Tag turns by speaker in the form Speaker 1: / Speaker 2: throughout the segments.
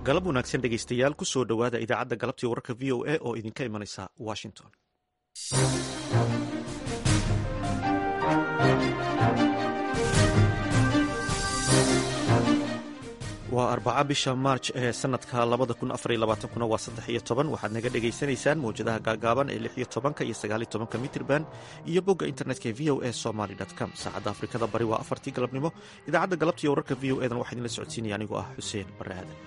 Speaker 1: galab wanaagsan dhegaystayaal ku soo dhowaada idaacadda galabtii wararka v o a oo idinka imanaysa washington waa arbaca bisha maarj ee sanadka labada kun afariyo labaatankuna waa saddex iyo toban waxaad naga dhagaysanaysaan mawjadaha gaagaaban ee lix iyo tobanka iyo sagaaliyo tobanka mitrban iyo bogga internetka ee v o a somaly com saacadda afrikada bari waa afartii galabnimo idaacadda galabtiiyo wararka v o edan waxaa idinla socodsiinaya anigoo ah xuseen bare aadan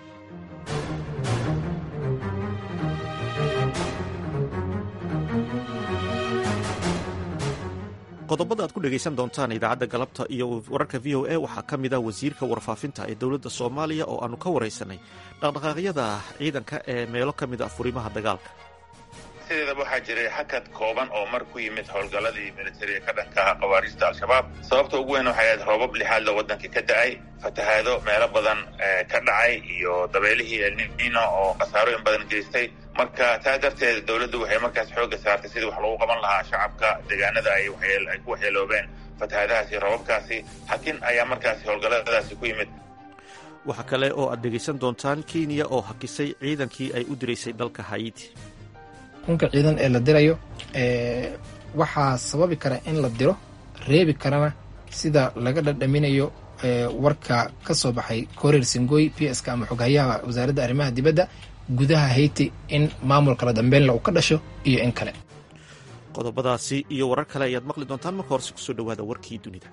Speaker 1: qodobada aad ku dhegaysan doontaan idaacadda galabta iyo wararka v o a waxaa ka mid ah wasiirka warfaafinta ee dowladda soomaaliya oo aanu ka waraysanay dhaqdhaqaaqyada ciidanka ee meelo ka mid a furimaha dagaalka
Speaker 2: sideedaba waxaa jiray xakad kooban oo mar ku yimid howlgalladii militariga ka dhanka ah khawaariijta al-shabaab sababta ugu weyn waxay ahayd roobab lixaadla waddankii ka da-ay fatahaado meelo badan ka dhacay iyo dabeelihii elnino oo khasaarooyin badan geystay marka taa darteed dowladdu waxay markaas xoogga saartay sidii wax lagu qaban lahaa shacabka deegaanada ay ay ku waxyeeloobeen fatahaadahaasi roobabkaasi hakin ayaa markaasi howlgalladaasi ku yimid
Speaker 1: waxaa kale oo aad dhegaysan doontaan kenya oo hakisay ciidankii ay u diraysay dalka hayiti
Speaker 3: kunka ciidan ee la dirayo waxaa sababi kara in la diro reebi karana sida laga dhadhaminayo warka ka soo baxay koreer singoy p s k ama xoghayaha wasaaradda arrimaha dibadda gudaha hayti in maamulka la dambeynla uu ka dhasho iyo in kale
Speaker 1: qodobadaasi iyo warar kale ayaad maqli doontaan marka horese kusoo dhowaada warkii dunida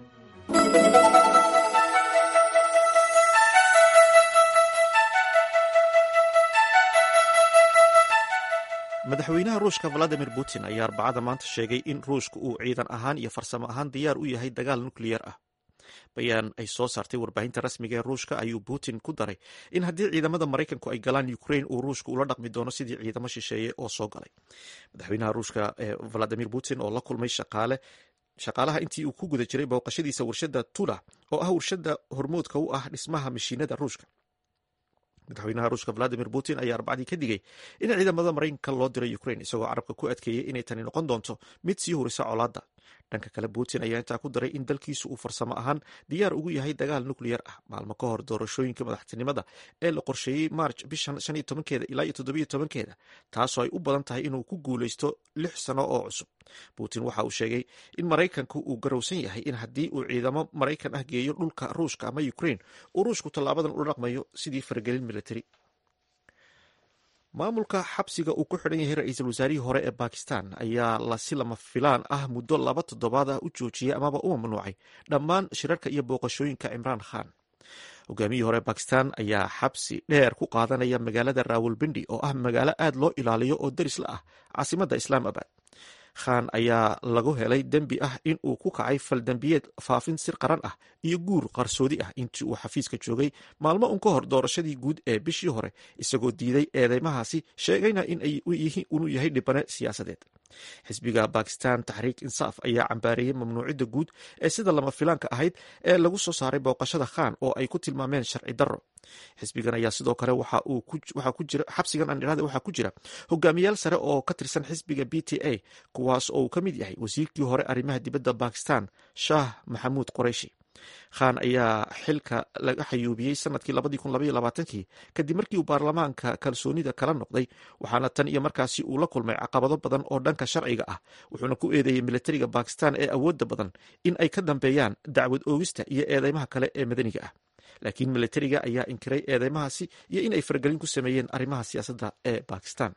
Speaker 1: madaxweynaha ruushka valadimir putin ayaa arbacada maanta sheegay in ruushka uu ciidan ahaan iyo farsamo ahaan diyaar u yahay dagaal nukliyar ah bayaan ay soo saartay warbaahinta rasmiga ee ruushka ayuu putin ku daray in haddii ciidamada maraykanku ay galaan ukrain uu ruushka ula dhaqmi doono sidii ciidamo shisheeye oo soo galay madaxweynaha ruushka valadimir putin oo la kulmay shaqaale shaqaalaha intii uu ku guda jiray booqashadiisa warshada tula oo ah warshada hormoodka u ah dhismaha mashiinada ruushka madaxweynaha ruushka valadimir putin ayaa arbacdii ka digay in ciidamada maraykanka loo diray ukrain isagoo carabka ku adkeeyey inay tani noqon doonto mid sii horisa colaadda dhanka kale putin ayaa intaa ku daray in dalkiisu uu farsamo ahaan diyaar ugu yahay dagaal nukliyar ah maalmo ka hor doorashooyinka madaxtinimada ee la qorsheeyey maarj bishan shan iyo tobankeeda ilaa iyo toddobiyo tobankeeda taasoo ay u badan tahay inuu ku guuleysto lix sano oo cusub putin waxa uu sheegay in maraykanku uu garowsan yahay in haddii uu ciidamo maraykan ah geeyo dhulka ruushka ama ukrain uu ruushku tallaabadan ula dhaqmayo sidii faragelin militari maamulka xabsiga uu ku xidhan yahay ra-iisul wasaarihii hore ee bakistan ayaa lasi lama filaan ah muddo laba toddobaad ah u joojiyey amaba u mamnuucay dhammaan shirarka iyo booqashooyinka cimraan khan hogaamiyihii hore bakistan ayaa xabsi dheer ku qaadanaya magaalada rawalbindi oo ah magaalo aad loo ilaaliyo oo daris la ah caasimadda islaamabad khan ayaa lagu helay dembi ah in uu ku kacay faldembiyeed faafin sir qaran ah iyo guur qarsoodi ah intii uu xafiiska joogay maalmo un ka hor doorashadii guud ee bishii hore isagoo diiday eedeymahaasi sheegayna inuu yahay dhibane siyaasadeed xisbiga bakistan taxriik insaaf ayaa cambaareeyey mamnuucidda guud ee sida lama filaanka ahayd ee lagu soo saaray booqashada khan oo ay ku tilmaameen sharci darro xisbigan ayaa sidoo kale xabsigan andhirada waxaa ku jira hogaamiyaal sare oo ka tirsan xisbiga b t a kuwaas oo uu ka mid yahay wasiirkii hore arrimaha dibadda bakistan shaah maxamuud qoreyshi khan ayaa xilka laga xayuubiyey sanadkii labadii kun labaiyo labaatankii kadib markii uu baarlamaanka kalsoonida kala noqday waxaana tan iyo markaasi uu la kulmay caqabado badan oo dhanka sharciga ah wuxuuna ku eedeeyey militariga bakistan ee awoodda badan in ay ka dambeeyaan dacwad oogista iyo eedeymaha kale ee madaniga ah laakiin militariga ayaa inkiray eedeymahaasi iyo in ay faragelin ku sameeyeen arrimaha siyaasadda ee bakistan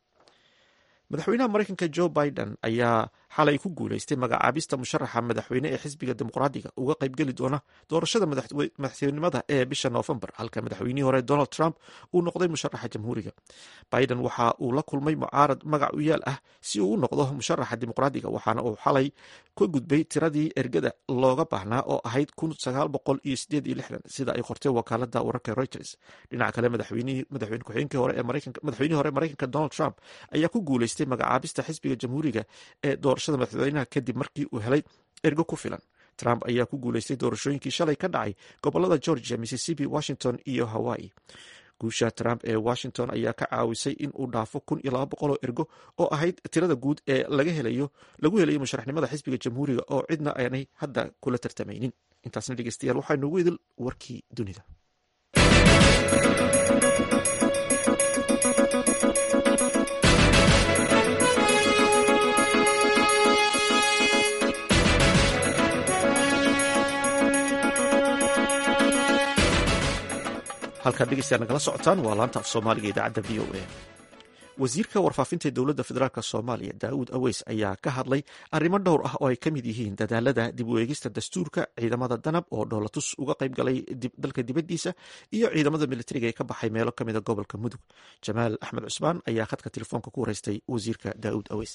Speaker 1: madaxweynaha maraykanka jo biden ayaa xalay ku guuleystay magacaabista musharaxa madaxweyne ee xisbiga dimuqraadiga uga qaybgeli doona doorashada madaxtinimada ee bisha noofembar halka madaxweynihii hore donald trump uu noqday musharaxa jamhuuriga biden waxa uu la kulmay mucaarad magac u yaal ah si uu u noqdo musharaxa dimuqraadiga waxaana uu xalay ka gudbay tiradii ergada looga baahnaa oo ahayd kun sagaal boqol iyo sideed iyo lixdan sida ay qortay wakaalada wararka reuters dhinaca kale madaxweyne ku-xigeenkii hore madaxweynihii hore maraykanka donald trump ayaa ku guuleystay magacaabista xisbiga jamhuuriga ee doorashada madaxweynaha kadib markii uu helay ergo ku filan trump ayaa ku guuleystay doorashooyinkii shalay ka dhacay gobolada georgia mississippi washington iyo hawaii guusha trump ee washington ayaa ka caawisay in uu dhaafo kun iyo laba boqol oo ergo oo ahayd tirada guud ee laga helayo lagu helayo musharaxnimada xisbiga jamhuuriga oo cidna aanay hadda kula tartamaynin intaasna dhegeystayaal waxaa noogu idil warkii dunida halkaad dhegeystayaa nagala socotaan waa laanta af soomaaliga idaacadda v o a wasiirka warfaafinta ee dowladda federaalk soomaaliya daawud aweys ayaa ka hadlay arrimo dhowr ah oo ay ka mid yihiin dadaalada dib u eegista dastuurka ciidamada danab oo dhoolatus uga qayb galay dalka dibaddiisa iyo ciidamada militariga ee ka baxay meelo ka mida gobolka mudug jamaal axmed cusmaan ayaa khadka telefoonka ku wareystay wasiirka daawud aweys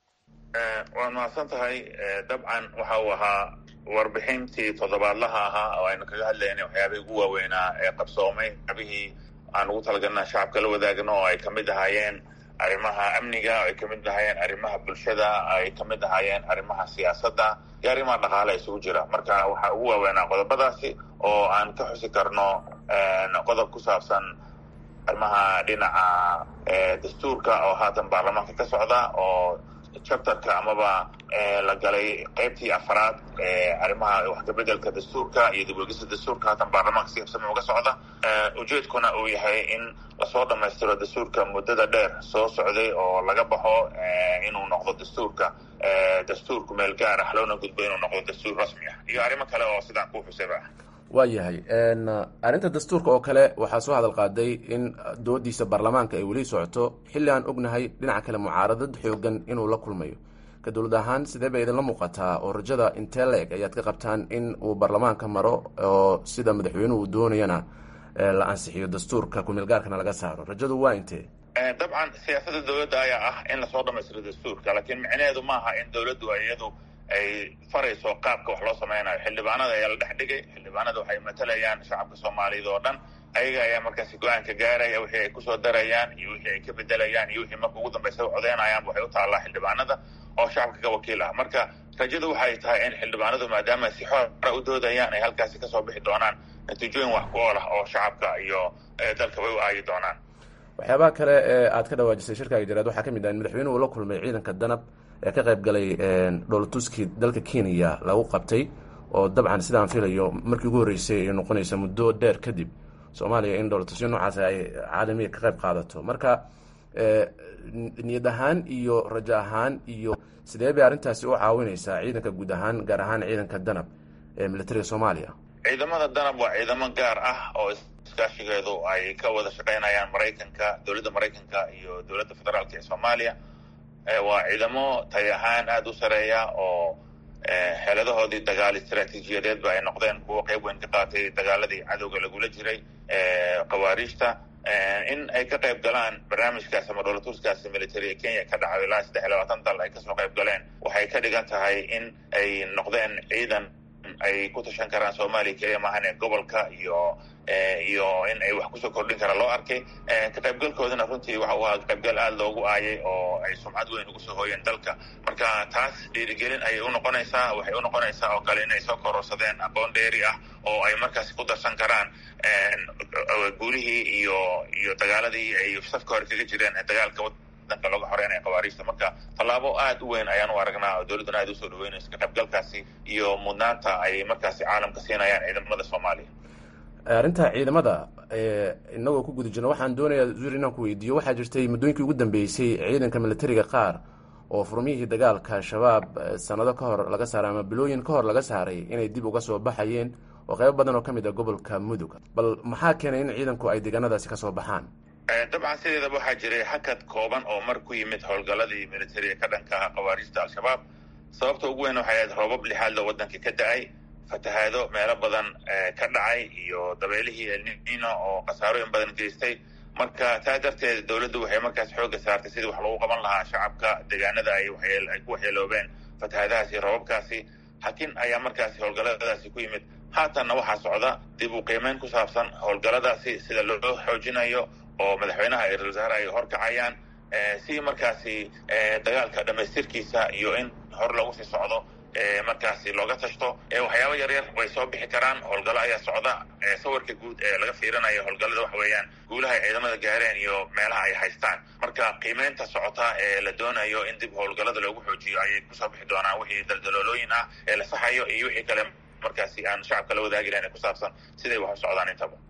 Speaker 2: waad mahadsan tahay dabcan waxa uu ahaa warbixintii toddobaadlaha ahaa oo aynu kaga hadlaynay waxyaabihii ugu waaweynaa ee qabsoomay waxyaabihii aan ugu talagalna shacabka la wadaagno oo ay kamid ahaayeen arrimaha amniga oo ay kamid ahaayeen arrimaha bulshada ay kamid ahaayeen arrimaha siyaasadda iyo arrimaha dhaqaale isugu jira marka waxaa ugu waaweynaa qodobadaasi oo aan ka xusi karno qodob ku saabsan arrimaha dhinaca dastuurka oo haatan baarlamaanka ka socda oo chapterka amaba la galay qaybtii afaraad arrimaha wax kabedelka dastuurka iyo dib uegista dastuurka haatan baarlamaanka si habsami uga socda ujeedkuna uu yahay in lasoo dhammaystiro dastuurka muddada dheer soo socday oo laga baxo inuu noqdo dastuurka dastuurku meel gaar ah loona gudbo inuu noqdo dastuur rasmi ah iyo arrimo kale oo sidaan kuu xusayba ah
Speaker 4: waayahay arrinta dastuurka oo kale waxaa soo hadal qaaday in doodiisa baarlamaanka ay weli socoto xilli aan ognahay dhinaca kale mucaaradad xoogan inuu la kulmayo ka dowlad ahaan sidee bay idinla muuqataa oo rajada intee la-eg ayaad ka qabtaan in uu baarlamaanka maro oo sida madaxweynuhu uu doonayana la ansixiyo dastuurka kumeelgaarkana laga saaro rajadu waa intee
Speaker 2: dabcan siyaasadda dowladda ayaa ah in lasoo dhamaystiro dastuurka laakiin micnaheedu maaha in dowladdu iyadu ay farayso qaabka wax loo sameynayo xildhibaanada ayaa la dhex dhigay xildhibaanada waxay matalayaan shacabka soomaaliyeed oo dhan ayaga ayaa markaasi go-aanka gaaraya wixii ay kusoo darayaan iyo wixii ay ka bedelayaan iyo wixii marka ugu dambeysa u codeynayaan waxay u taallaa xildhibaanada oo shacabka ka wakiil ah marka rajadu waxay tahay in xildhibaanadu maadaama si xoora u doodayaan ay halkaasi kasoo bixi doonaan natiijooyin wax ku ool ah oo shacabka iyo dalkabay u aayi doonaan
Speaker 4: waxyaabaha kale ee aad ka dhawaajisay shirkaaga jaraad waxaa ka mid ah in madaxweynuhu la kulmay ciidanka danab ee ka qayb galay dhoolatuskii dalka kenya lagu qabtay oo dabcan sidaan filayo markii ugu horreysay ay noqonaysa muddo dheer kadib soomaaliya in dhoolatusyo noocaas ay caalamiga ka qayb qaadato marka niyad ahaan iyo rajo ahaan iyo sidee bay arrintaasi u caawinaysaa ciidanka guud ahaan gaar ahaan ciidanka danab ee militariga soomaaliya
Speaker 2: ciidamada danab waa ciidamo gaar ah oo iskaashigeedu ay ka wada shaqaynayaan maraykanka dowladda maraykanka iyo dowladda federaalka ee soomaaliya waa ciidamo tay ahaan aada u sareeya oo xeeladahoodii dagaal istraatiijiyadeedba ay noqdeen kuwo qayb weyn ka qaatay dagaaladii cadowga lagula jiray khawaariijta in ay ka qayb galaan barnaamijkaasi ama dhoolatuskaasi military ee kenya ka dhacayo ilaa saddex iyo labaatan dal ay kasoo qayb galeen waxay ka dhigan tahay in ay noqdeen ciidan ay ku tashan karaan soomaaliya keliya maahane gobolka iyo iyo in ay wax kusoo kordhin karaan loo arkay ka qaybgalkoodana runtii waxa uu ahaa qaybgal aada loogu aayay oo ay sumcad weyn ugu soo hooyeen dalka marka taas dhiirigelin ayay unoqonaysaa waxay unoqonaysaa oo kale inay soo kororsadeen aqoon dheeri ah oo ay markaasi ku darsan karaan guulihii iyo iyo dagaaladii ay safka hore kaga jireen dagaalka danka looga xoreynaya khawaariijta marka tallaabo aada u weyn ayaan u aragnaa oo dowladduna aada usoo dhaweynayso ka qaybgalkaasi iyo mudnaanta ay markaasi caalamka siinayaan ciidamada soomaaliya
Speaker 4: arrinta ciidamada inagoo ku guda jirna waxaan doonayaa zur inaan ku weydiiyo waxaa jirtay muddooyinkii ugu dambeysay ciidanka militariga qaar oo furmiyihii dagaalka shabaab sanado ka hor laga saaray ama bilooyin ka hor laga saaray inay dib uga soo baxayeen oo qaybo badan oo ka mid ah gobolka mudug bal maxaa keenay in ciidanku ay deegaanadaasi kasoo baxaan
Speaker 2: dabcan sideedaba waxaa jiray hakad kooban oo mar ku yimid howlgaladii militariga ka dhanka aha khawaariijta al-shabaab sababta ugu weyn waxay ahayd roobab lixaadlo waddanka ka da-ay fatahaado meelo badan ka dhacay iyo dabeelihii elnino oo khasaarooyin badan geystay marka taa darteed dowladdu waxay markaas xoogga saartay sidii wax lagu qaban lahaa shacabka deegaanada ay ay ku waxyeeloobeen fatahaadahaasi iyo roobabkaasi hakin ayaa markaasi howlgaladaasi ku yimid haatanna waxaa socda dib u qiimeyn ku saabsan howlgaladaasi sida loo xoojinayo oo madaxweynaha iyo ra-isul wasaare ay horkacayaan si markaasi dagaalka dhamaystirkiisa iyo in hor lagu sii socdo markaasi looga tashto waxyaaba yaryar way soo bixi karaan howlgallo ayaa socda sawirka guud ee laga fiirinayo howlgallada waxa weeyaan guulaha ay ciidamada gaareen iyo meelaha ay haystaan marka qiimeynta socota ee la doonayo in dib howlgallada loogu xoojiyo ayay kusoo bixi doonaan wixii daldaloolooyin ah ee la saxayo iyo wixii kale markaasi aan shacabka la wadaagi lahayn ee ku saabsan siday wax u socdaan intaba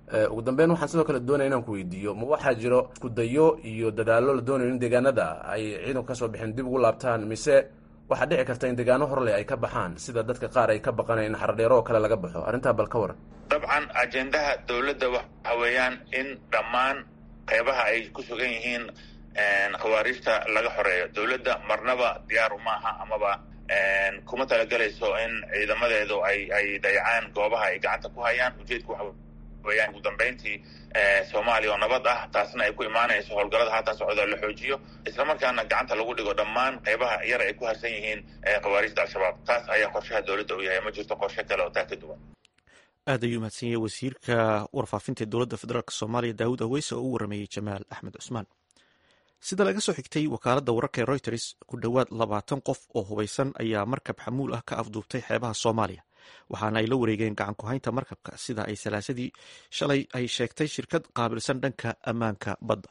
Speaker 4: ugu dambeyn waxaan sidoo kale doonaya inaan ku weydiiyo ma waxaa jiro iskudayo iyo dadaallo la doonayo in deegaanada ay ciidanku kasoo bixeen dib ugu laabtaan mise waxaa dhici karta in deegaano horleh ay ka baxaan sida dadka qaar ay ka baqanayan in xardheero oo kale laga baxo arrintaa bal ka waran
Speaker 2: dabcan ajendaha dowladda waxa weeyaan in dhammaan qeybaha ay ku sugan yihiin khawaariijta laga xoreeyo dowladda marnaba diyaaru maaha amaba kuma talagelayso in ciidamadeedu ay ay dayacaan goobaha ay gacanta ku hayaan ujeedku waxa weyaan ugu dambeyntii soomaaliya oo nabad ah taasna ay ku imaanayso howlgallada haatan socda la xoojiyo islamarkaana gacanta lagu dhigo dhammaan qeybaha yar ay ku harsan yihiin khawaarijta al-shabaab taas ayaa qorshaha dowladda u yahay ma jirto qorshe kale oo taa ka duwan
Speaker 1: aad ayuu mahadsan yahay wasiirka warfaafinta dowladda federaalk soomaaliya daawud aweyse oo u warameeyey jamaal axmed cusmaan sida laga soo xigtay wakaaladda wararka ee reuters ku dhowaad labaatan qof oo hubaysan ayaa markab xamuul ah ka afduubtay xeebaha soomaaliya waxaana ay la wareegeen gacan ku-haynta markabka sida ay salaasadii shalay ay sheegtay shirkad qaabilsan dhanka ammaanka badda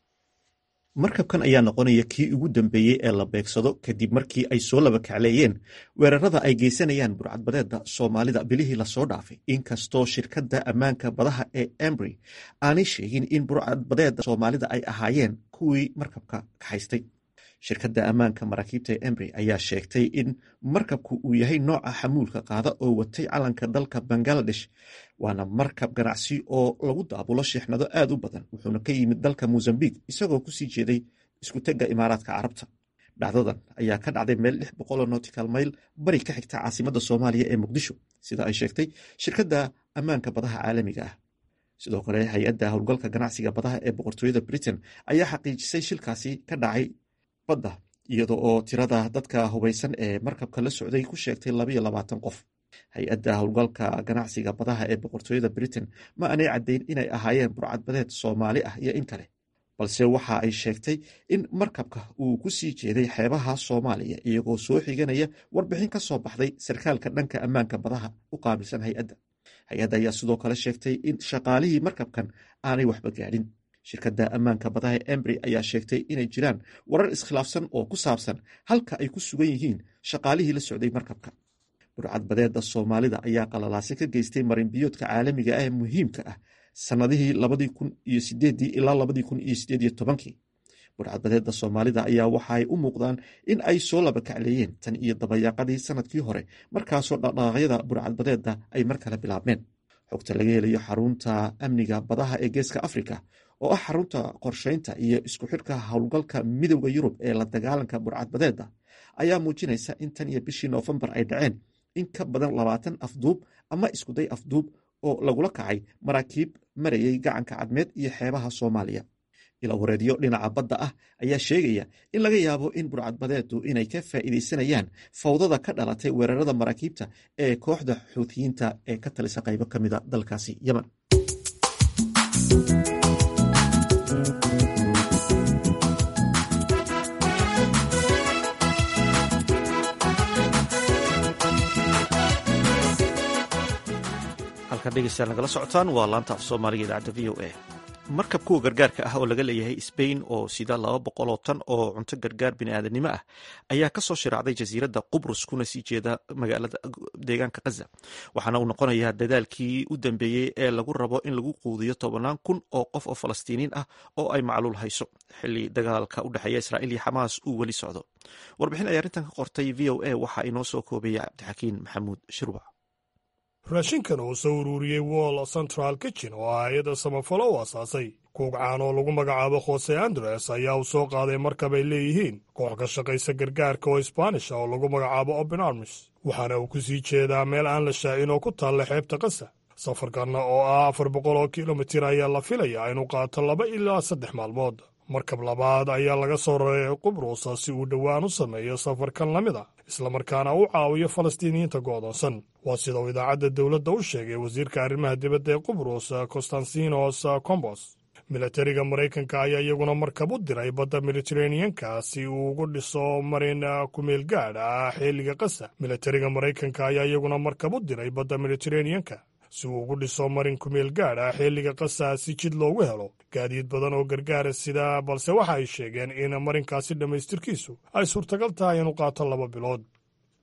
Speaker 1: markabkan ayaa noqonaya kii ugu dambeeyey ee la beegsado kadib markii ay soo laba kacleeyeen weerarada ay geysanayaan burcadbadeeda soomaalida bilihii lasoo dhaafay inkastoo shirkadda ammaanka badaha ee embry aanay sheegin in burcadbadeeda soomaalida ay ahaayeen kuwii markabka kaxaystay shirkadda ammaanka maraakiibta ee embry ayaa sheegtay in markabku uu yahay nooca xamuulka qaada oo watay calanka dalka bangaladesh waana markab ganacsi oo lagu daabulo sheexnado aad u badan wuxuuna ka yimid dalka mozambique isagoo kusii jeeday iskutega imaaraadka carabta dhacdadan ayaa ka dhacday meel lix boqoloo notical mayl bari ka xigta caasimadda soomaaliya ee muqdisho sida ay sheegtay shirkadda ammaanka badaha caalamiga ah sidoo kale hay-adda howlgalka ganacsiga badaha ee boqortooyada britain ayaa xaqiijisay shilkaasi ka dhacay badda iyada oo tirada dadka hubaysan ee markabka la socday ku sheegtay labayo labaatan qof hay-adda howlgalka ganacsiga badaha ee boqortooyada britain ma aanay caddayn inay ahaayeen burcadbadeed soomaali ah iyo in kale balse waxa ay sheegtay in markabka uu ku sii jeeday xeebaha soomaaliya iyagoo soo xiganaya warbixin ka soo baxday sarkaalka dhanka ammaanka badaha u qaabilsan hay-adda hay-adda ayaa sidoo kale sheegtay in shaqaalihii markabkan aanay waxba gaadhin shirkadda ammaanka badaha ee embry ayaa sheegtay inay jiraan warar iskhilaafsan oo ku saabsan halka ay ku sugan yihiin shaqaalihii la socday markabka burcadbadeeda soomaalida ayaa qalalaase ka geystay marinbiyoodka caalamiga ah ee muhiimka ah sannadihii labadii kun iyo sideedii ilaa labadii kun iyo sideed iyo tobankii burcadbadeeda soomaalida ayaa waxaay u muuqdaan in ay soo laba kacleeyeen tan iyo dabayaaqadii sanadkii hore markaasoo dhaqdhaqaaqyada burcadbadeeda ay mar kale bilaabmeen xogta laga helayo xarunta amniga badaha ee geeska afrika oo ah xarunta qorsheynta iyo isku xidhka howlgalka midowda yurub ee la dagaalanka burcadbadeeda ayaa muujinaysa in tan iyo bishii noofembar ay dhaceen in ka badan labaatan afduub ama iskuday afduub oo lagula kacay maraakiib marayay gacanka cadmeed iyo xeebaha soomaaliya ila wareedyo dhinaca badda ah ayaa sheegaya in laga yaabo in burcadbadeedu inay ka faa'iidaysanayaan fawdada ka dhalatay weerarada maraakiibta ee kooxda xuutiyiinta ee ka talisa qaybo ka mida dalkaasi yemen halkan dhegeystayaal nagala socotaan waa laanta af soomaaliga idaacadda v o a markab kuwa gargaarka ah oo laga leeyahay sbain oo sida laba boqoloo tan oo cunto gargaar biniaadanimo ah ayaa kasoo shiraacday jasiiradda qubrus kuna sii jeeda magaalada deegaanka khaza waxaana uu noqonayaa dadaalkii u dambeeyey ee lagu rabo in lagu quudiyo tobanaan kun oo qof oo falastiiniin ah oo ay macluul hayso xili dagaalka u dhexeeya israa'iil iyo xamaas uu weli socdo warbixin ay arrintan ka qortay v o a waxaa inoo soo koobaya cabdixakiin maxamuud shirwac
Speaker 5: raashinkan uu soo ururiyey wall central kitchen oo ah hay-adda samafalo u asaasay kuugcaan oo lagu magacaabo khose andres ayaa uu soo qaaday markab ay leeyihiin koox ka shaqaysa gargaarka oo isbaanish oo lagu magacaabo open armis waxaana uu ku sii jeedaa meel aan la shaacin oo ku taalla xeebta kasa safarkanna oo ah afar boqol oo kilomitir ayaa la filayaa inuu qaato laba ilaa saddex maalmood markab labaad ayaa laga soo raray qubrusa si uu dhowaan u sameeyo safarkan la mid a islamarkaana u caawiyo falastiiniyiinta go'doonsan waa sida uu idaacadda dowladda u sheegay wasiirka arrimaha dibadda ee qubrus konstantinos combos milatariga maraykanka ayaa iyaguna markab u diray badda mediteraneanka si uu ugu dhiso marin kumeel gaadh ah xilliga qasa milatariga maraykanka ayaa iyaguna markab u diray badda mediteraneanka si uu ugu dhiso marin kumeel gaadh ah xilliga qasa si jid loogu helo gaadiid badan oo gargaara sida balse waxa ay sheegeen in marinkaasi dhammaystirkiisu ay suurtagal tahay inuu qaato laba bilood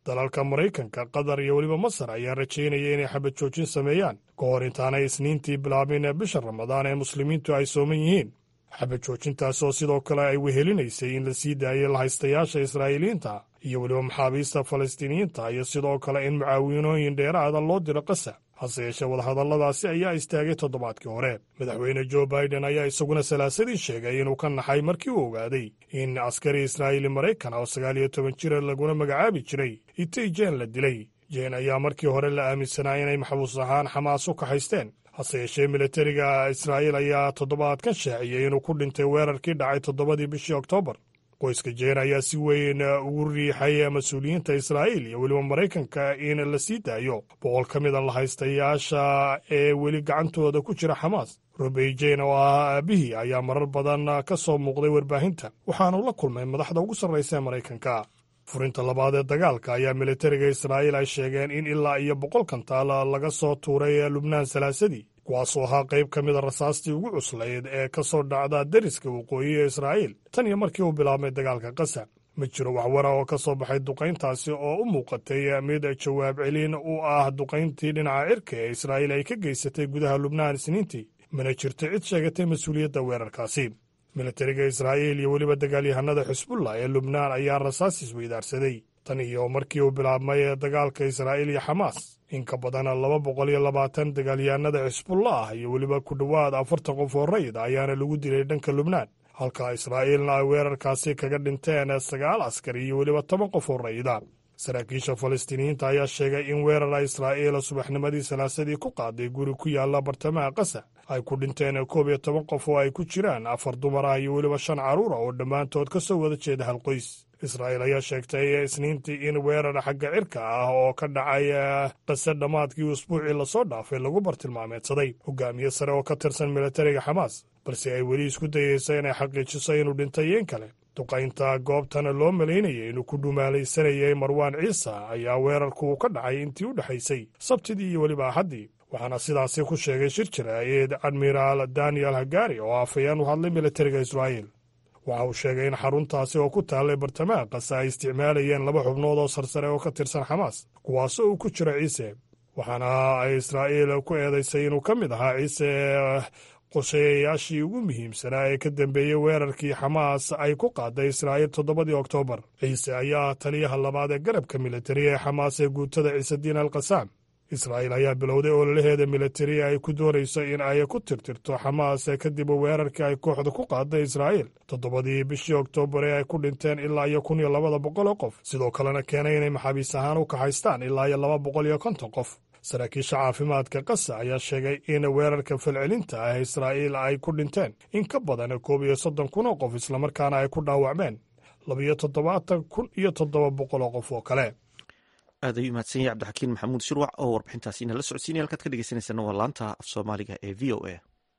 Speaker 5: dalalka maraykanka qatar iyo weliba masar ayaa rajaynaya inay xabad joojin sameeyaan ka hor intaanay isniintii bilaabin bisha ramadaan ee muslimiintu ay sooman yihiin xabad joojintaas oo sidoo kale ay wehelinaysay in la sii daayay lahaystayaasha israa'iiliyiinta iyo weliba maxaabiista falastiiniyiinta iyo sidoo kale in mucaawinooyin dheeraada loo diro qasa hase yeeshee wadahadalladaasi ayaa istaagay toddobaadkii hore madaxweyne jo baiden ayaa isaguna salaasadii sheegay inuu ka naxay markii uu ogaaday in askari israa'iili maraykan oo sagaal iyo toban jira laguna magacaabi jiray itay jeen la dilay jeen ayaa markii hore la aaminsanaa inay maxbuus ahaan xamaas u kaxaysteen hase yeeshee militariga israa'iil ayaa toddobaadkan shaaciyey inuu ku dhintay weerarkii dhacay toddobadii bishii oktoobar qoyska jeen ayaa si weyn ugu riixay mas-uuliyiinta israa'iil iyo weliba maraykanka in la sii daayo boqol ka mida lahaystayaasha ee weli gacantooda ku jira xamaas robey jeen oo ahaa aabihii ayaa marar badan ka soo muuqday warbaahinta waxaanu la kulmay madaxda ugu sarraysa ee maraykanka furinta labaad ee dagaalka ayaa militariga israa'iil ay sheegeen in ilaa iyo boqol kantaal laga soo tuuray lubnaan salaasadii kuwaasoo ahaa qayb ka mida rasaastii ugu cuslayd ee ka soo dhacda deriska waqooyi ee israa'iil tan iyo markii uu bilaabmay dagaalka qasa ma jiro waxwara oo ka soo baxay duqayntaasi oo u muuqatay mid jawaab celin u ah duqayntii dhinaca cirka ee israa'iil ay ka geysatay gudaha lubnaan isniintii mana jirto cid sheegatay mas-uuliyadda weerarkaasi militariga israa'iil iyo weliba dagaalyahanada xisbullah ee lubnaan ayaa rasaas isweydaarsaday tan iyo markii uu bilaabmay dagaalka israa'iil iyo xamaas in ka badan laba boqol iyo labaatan dagaalyahanada xisbullah iyo weliba ku dhowaad afartan qof oo rayid ayaana lagu dilay dhanka lubnaan halka israa'iilna ay weerarkaasi kaga dhinteen sagaal askari iyo weliba toban qof oo rayida saraakiisha falastiiniyiinta ayaa sheegay in weerara israa'iil subaxnimadii salaasadii ku qaaday guri ku yaalla bartamaha qasa ay ku dhinteen koob iyo toban qof oo ay ku jiraan afar dumar ah iyo weliba shan carruur ah oo dhammaantood ka soo wada jeeda hal qoys israa'iil ayaa sheegtay isniintii in weerar xagga cirka ah oo ka dhacay qase dhammaadkii usbuucii lasoo dhaafay lagu bartilmaameedsaday hogaamiye sare oo ka tirsan militariga xamaas balse ay weli isku dayeysa inay xaqiijiso inuu dhintay yeen kale duqaynta goobtana loo malaynayay inuu ku dhumaalaysanayay marwaan ciisa ayaa weerarku ka dhacay intii u dhexaysay sabtidii iyo weliba axaddii waxaana sidaasi ku sheegay shir jaraa'id admiraal daniel hagari oo afayeen u hadlay militariga israa'iil waxa uu sheegay in xaruntaasi oo ku taallay bartamaha qasa ay isticmaalayeen laba xubnood oo sarsare oo ka tirsan xamaas kuwaasoo uu ku jiro ciise waxaana ay israa'iil ku eedaysay inuu ka mid ahaa ciise qorshayayaashii ugu muhiimsanaa ee ka dambeeyey weerarkii xamaas ay ku qaaday israa'iil toddobadii oktoobar ciise ayaa taliyaha labaad ee garabka militari ee xamaas ee guutada ciisediin al kasaam israa'iil ayaa bilowday ololaheeda militari ay ku doonayso in ay ku tirtirto xamaas kadib weerarkii ay kooxda ku qaaday israa'iil toddobadii bishii oktoobar ee ay ku dhinteen ilaa iyo kun iyo labada boqol oo qof sidoo kalena keenay inay maxaabiis ahaan u kaxaystaan ilaa iyo laba boqol iyo konton qof saraakiisha caafimaadka qasa ayaa sheegay in weerarka falcelinta ah israa'iil ay ku dhinteen in ka badan koob iyo soddon kun oo qof islamarkaana ay ku dhaawacmeen labiyo toddobaatan kun iyo toddoba boqol oo qof oo kale
Speaker 1: aad ayuu mahadsan yahay cabdixakiin maxamuud shirwac oo warbixintaasi inala socodsiinaya halkaad ka dhegeysaneysana waa laanta af soomaaliga ee v o a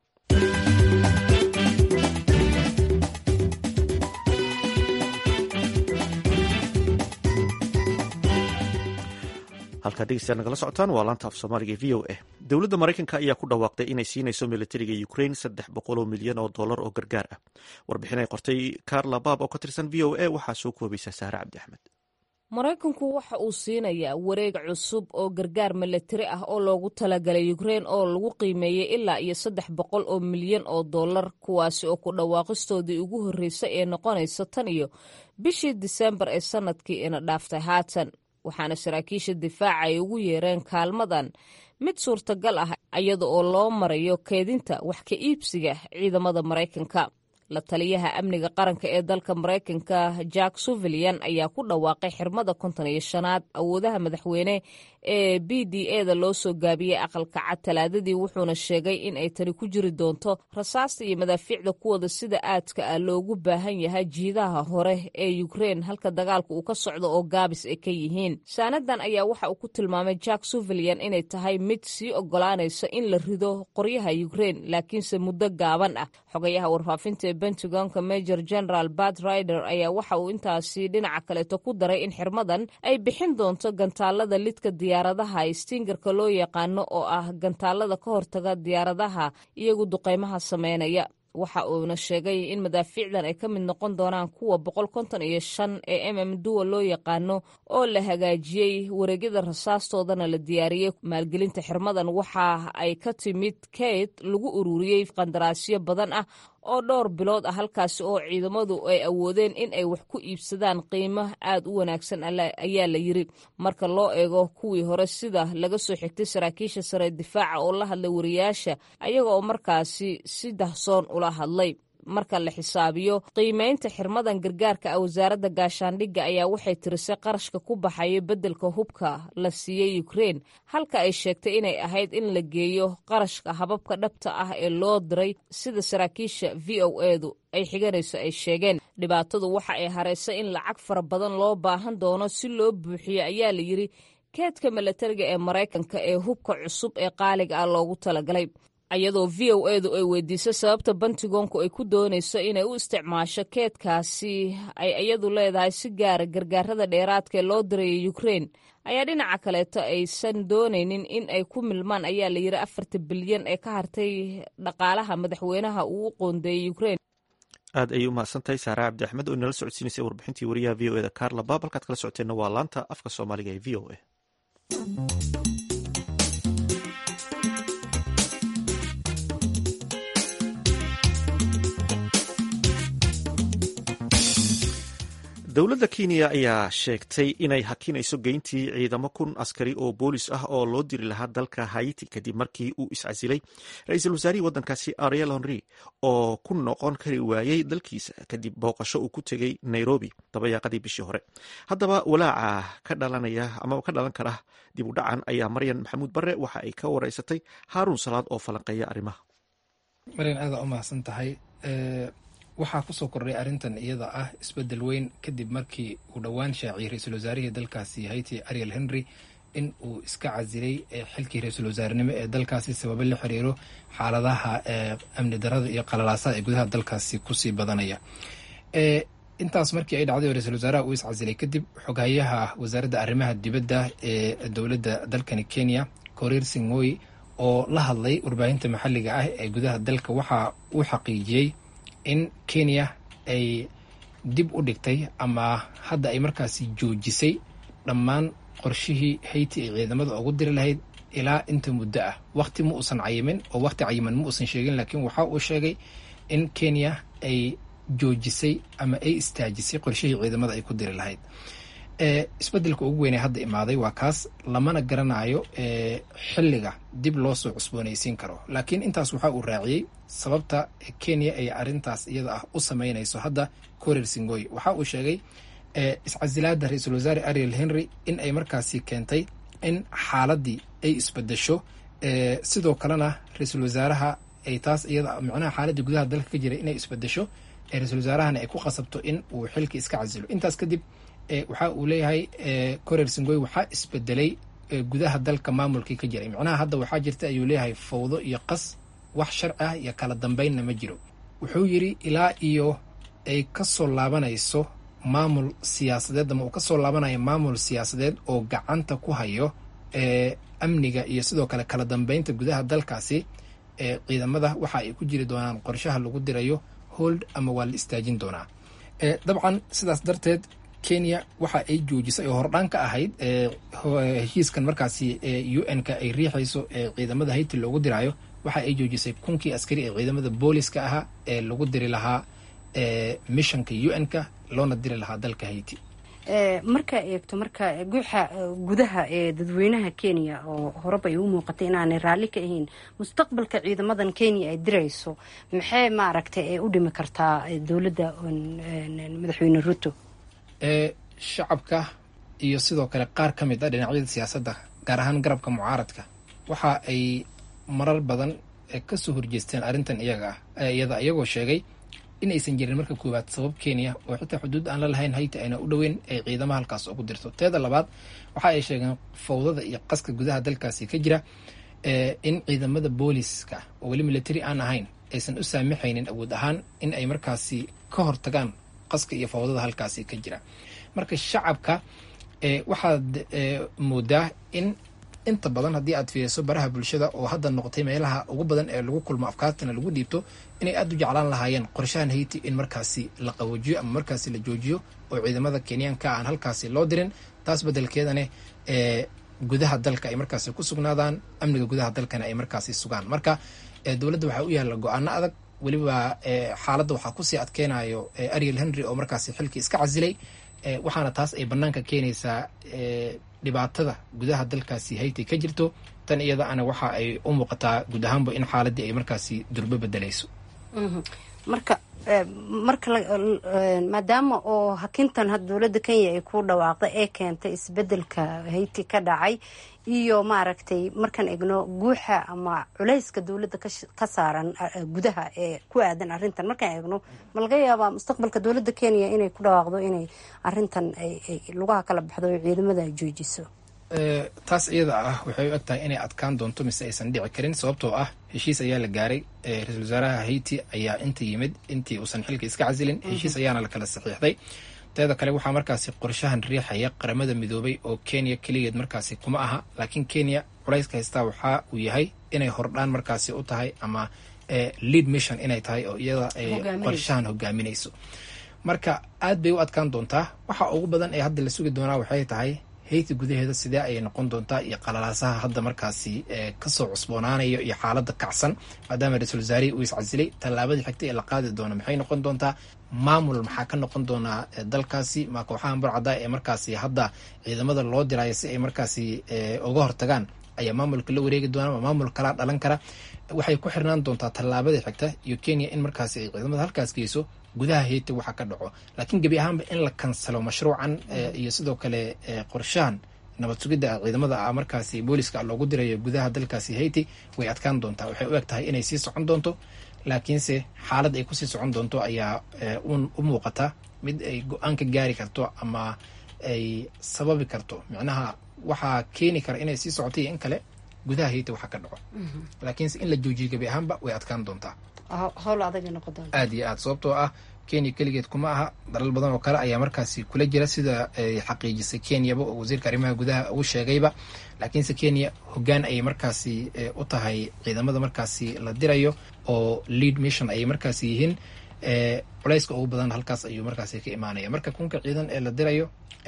Speaker 1: halkaad dhegeystayaal nagala socotaan waa laanta af soomaaliga ee v o a dowladda maraykanka ayaa ku dhawaaqday inay siinayso militariga ukrain saddex boqol oo milyan oo dollar oo gargaar ah warbixin ay qortay carla baab oo ka tirsan v o a waxaa soo koobaysa saare cabdi axmed
Speaker 6: maraykanku waxa uu siinayaa wareeg cusub oo gargaar milatari ah oo loogu talagalay ukrein oo lagu qiimeeyey ilaa iyo saddex boqol oo milyan oo dollar kuwaasi oo ku dhawaaqistoodii ugu horreysay ee noqonaysa tan iyo bishii disembar ee sannadkii ina dhaaftay haatan waxaana saraakiisha difaaca ay ugu yeereen kaalmadan mid suurtagal ah iyada oo loo marayo keedinta wax ka iibsiga ciidamada maraykanka la taliyaha amniga qaranka ee dalka maraykanka jack suvilian ayaa ku dhawaaqay xirmada konton iyo shanaad awoodaha madaxweyne ee b d e da loo soo gaabiyey aqalka cad talaadadii wuxuuna sheegay in ay tani ku jiri doonto rasaasta iyo madaafiicda kuwada sida aadka ah loogu baahan yahay jiidaha hore ee ukrein halka dagaalka uu ka socdo oo gaabis ay ka yihiin saanadan ayaa waxa uu ku tilmaamay jack suvilian inay tahay mid sii ogolaanaysa in la rido qoryaha ukrein laakiinse muddo gaaban ah xogayaha warfaafinta ee pentagonka major general bat rider ayaa waxa uu intaasi dhinaca kaleeto ku daray in xirmadan ay bixin doonto gantaalada lidka diyaaradaha stingarka loo yaqaano oo ah gantaalada ka hortaga diyaaradaha iyagu duqaymaha sameynaya waxa uuna sheegay in madaafiicdan ay ka mid noqon doonaan kuwa boqol konton iyo shan ee mm duwa loo yaqaano oo la hagaajiyey wareegyada rasaastoodana la diyaariyey maalgelinta xirmadan waxa ay ka timid kayd lagu ururiyey qandaraasyo badan ah oo dhowr bilood ah halkaasi oo ciidamadu ay awoodeen in ay wax ku iibsadaan qiimo aad u wanaagsan ayaa la yiri marka loo eego kuwii hore sida laga soo xigtay saraakiisha sare difaaca oo la hadlay wariyaasha ayaga oo markaasi si dahsoon ula hadlay marka la xisaabiyo qiimeynta xirmadan gargaarka ah wasaaradda gaashaandhigga ayaa waxay tirisay qarashka ku baxaya beddelka hubka la siiyey ukrein halka ay sheegtay inay ahayd in la geeyo qarashka hababka dhabta ah ee loo diray sida saraakiisha v o edu ay xiganayso ay sheegeen dhibaatadu waxa ay haraysay in lacag fara badan loo baahan doono si loo buuxiyo ayaa la yidri keedka milatariga ee maraykanka ee hubka cusub ee qaaliga ah loogu talagalay ayadoo v o edu ay weydiisay sababta bantigoonku ay ku doonayso inay u isticmaasho keedkaasi ay iyadu leedahay si gaara gargaarada dheeraadka ee loo dirayay ukrein ayaa dhinaca kaleeto aysan doonaynin in ay ku milmaan ayaa la yidhi afarta bilyan ee ka hartay dhaqaalaha madaxweynaha uu u qoondeeyey ukrein
Speaker 1: aad ayay u mahadsantahay saare cabdi axmed oo inala socodsiinaysay warbixintii wariyaha v o eda carla baab halkaad kala socoteenna waa laanta afka soomaaliga ee v o a dowladda kenya ayaa sheegtay inay hakinayso geyntii ciidamo kun askari oo boolis ah oo loo diri lahaa dalka haiti kadib markii uu iscasilay ra-iisul wasaarihii waddankaasi ariel henry oo ku noqon kari waayey dalkiisa kadib booqasho uu ku tegey nairobi dabayaaqadii bishii hore haddaba walaaca ka dhalanaya amaba ka dhalan kara dib u dhacan ayaa maryan maxamuud bare waxa ay ka wareysatay haaruun salaad oo falanqeeya arrimaha
Speaker 3: maryan aada u mahadsan tahay waxaa kusoo kordhay arrintan iyada ah isbeddel weyn kadib markii uu dhowaan shaaciyey ra-iisul wasaarihii dalkaasi haiti ariel henry in uu iska casilay xilkii ra-iisul wasaarenimo ee dalkaasi sababo la xiriiro xaaladaha amni darada iyo qalalaasaha ee gudaha dalkaasi kusii badanaya intaas markii ay dhacday oo ra-isul wasaaraha uu iscasilay kadib xoghayaha wasaaradda arrimaha dibadda ee dowladda dalkani kenya korir singoy oo la hadlay warbaahinta maxalliga ah ee gudaha dalka waxa uu xaqiijiyey in kenya ay dib u dhigtay ama hadda ay markaasi joojisay dhammaan qorshihii hayti ay ciidamada ugu diri lahayd ilaa inta muddo ah waqti ma uusan cayimin oo waqti cayiman ma uusan sheegin laakiin waxa uu sheegay in kenya ay joojisay ama ay istaajisay qorshihii ciidamada ay ku diri lahayd isbedelka ugu weynee hadda imaaday waa kaas lamana garanayo xilliga dib loo soo cusboonaysiin karo laakiin intaas waxa uu raaciyey sababta kenya ay arintaas iyada ah u sameynayso hadda korir singoy waxa uu sheegay iscasilaada ra-iisul wasaare ariel henry in ay markaasi keentay in xaaladii ay isbedesho sidoo kalena ra-iisul wasaaraha ay taas iyada micnaha xaaladii gudaha dalka ka jiray inay isbedesho ra-iisul wasaarahana ay ku qasabto in uu xilka iska casilo intaas kadib waxa uu leeyahay korer singoy waxaa isbedelay gudaha dalka maamulkii ka jiray macnaha hadda waxaa jirta ayuu leeyahay fawdo iyo qas wax sharci ah iyo kala dambeynna ma jiro wuxuu yidhi ilaa iyo ay kasoo laabanayso maamul siyaasadeed ama uu kasoo laabanayo maamul siyaasadeed oo gacanta ku hayo amniga iyo sidoo kale kala dambeynta gudaha dalkaasi ciidamada waxa ay ku jiri doonaan qorshaha lagu dirayo hold ama waa la istaajin doonaa dabcan sidaas darteed kenya waxa ay joojisay oo hordhaan ka ahayd heshiiskan markaasi u n ka ay riixayso ee ciidamada hayti loogu diraayo waxa ay joojisay kunkii askari ee ciidamada booliska ahaa ee lagu diri lahaa mishanka u n ka loona diri lahaa dalka hayti
Speaker 7: markaa eegto marka guuxa gudaha ee dadweynaha kenya oo horeba ay u muuqatay inaanay raalli ka ahayn mustaqbalka ciidamadan kenya ay dirayso maxay maaragtay u dhimi kartaa dowladda madaxweyne ruto
Speaker 3: shacabka iyo sidoo kale qaar ka mid ah dhinacyada siyaasadda gaar ahaan garabka mucaaradka waxa ay marar badan kasoo horjeesteen arrintan iyaga ah iyada iyagoo sheegay in aysan jirin marka koowaad sabab kenya oo xitaa xuduud aan la lahayn hayti ayna u dhoweyn ay ciidamo halkaas ugu dirto teeda labaad waxa ay sheegeen fawdada iyo qaska gudaha dalkaasi ka jira in ciidamada booliska oo weli military aan ahayn aysan u saamaxaynin awood ahaan in ay markaasi ka hortagaan qaska iyo fawdada halkaasi ka jira marka shacabka waxaad moodaa in inta badan haddii aad fiiriso baraha bulshada oo hadda noqotay meelaha ugu badan ee lagu kulmo afkaartana lagu dhiibto inay aada u jeclaan lahaayeen qorshahan hayti in markaasi la qawajiyo ama markaasi la joojiyo oo ciidamada kenyaanka aan halkaasi loo dirin taas bedelkeedane ee gudaha dalka ay markaasi ku sugnaadaan amniga gudaha dalkana ay markaasi sugaan marka dowladda waxaa u yaalla go-aano adag weliba xaaladda waxaa kusii adkeynayo ariel henry oo markaasi xilkii iska casilay waxaana taas ay banaanka keenaysaa dhibaatada gudaha dalkaasi hayti ka jirto tan iyada ana waxa ay u muuqataa guud ahaanba in xaaladii ay markaasi durbo bedelayso
Speaker 7: marka marka maadaama oo hakintan had dowladda kenya ay ku dhawaaqday ee keentay isbedelka hayti ka dhacay iyo maaragtay markaan egno guuxa ama culayska dowladda ka saaran gudaha ee ku aadan arrintan markaan egno ma laga yaabaa mustaqbalka dowladda kenya inay ku dhawaaqdo inay arrintan lugaha kala baxdo oo ciidamada ay joojiso
Speaker 3: taas iyada ah waxay u eg tahay inay adkaan doonto mise aysan dhici karin sababtoo ah heshiis ayaa la gaaray ra-iisul wasaaraha hayti ayaa inta yimid intii uusan xilka iska casilin heshiis ayaana la kala saxiixday teeda kale waxaa markaasi qorshahan riixaya qaramada midoobay oo kenya keligeed markaasi kuma aha laakiin kenya culayska haystaa waxaa uu yahay inay hordhaan markaasi u tahay ama lead mission inay tahay oo iyada ay qorshahan hogaaminayso marka aad bay u adkaan doontaa waxa ugu badan ee hadda la sugi doonaa waxay tahay hayti gudaheeda sidee ayay noqon doontaa iyo qalalaasaha hadda markaasi kasoo cusboonaanayo iyo xaaladda kacsan maadaama ra-iisul wasaarihii uu iscasilay tallaabadii xigtay ee la qaadi doono maxay noqon doontaa maamul maxaa ka noqon doonaa dalkaasi ma kooxahan burcada ee markaasi hadda ciidamada loo diraayo si ay markaasi uga hortagaan ayaa maamulka la wareegi doonaa ma maamul kalaa dhalan kara waxay ku xirnaan doontaa tallaabadii xigta iyo kenya in markaasi ay ciidamada halkaas geyso gudaha hayti waxa ka dhaco laakiin gebi ahaanba in la kansalo mashruucan iyo sidoo kale qorshahan nabad sugidda ciidamada ah markaasi booliska loogu dirayo gudaha dalkaasi hayti way adkaan doontaa waxay u eg tahay inay sii socon doonto laakiinse xaalad ay kusii socon doonto ayaa u muuqata mid ay go-aan ka gaari karto ama ay sababi karto micnaha waxaa keeni kara inay sii socoto iyo in kale gudaha hayti waxa ka dhaco laakiinse in la joojiyo gebi ahaanba way adkaan doontaa
Speaker 7: howl adag noqon doonta
Speaker 3: aada iyo aad sababtoo ah kenya keligeed kuma aha dalal badan oo kale ayaa markaasi kula jira sida ay xaqiijisay kenyaba oo wasiirka arrimaha gudaha uu sheegayba laakiinse kenya hoggaan ayay markaasi u tahay ciidamada markaasi la dirayo oo lead mission ayay markaasi yihiin culayska ugu badan halkaas ayuu markaasi ka imaanaya marka kunka ciidan ee la dirayo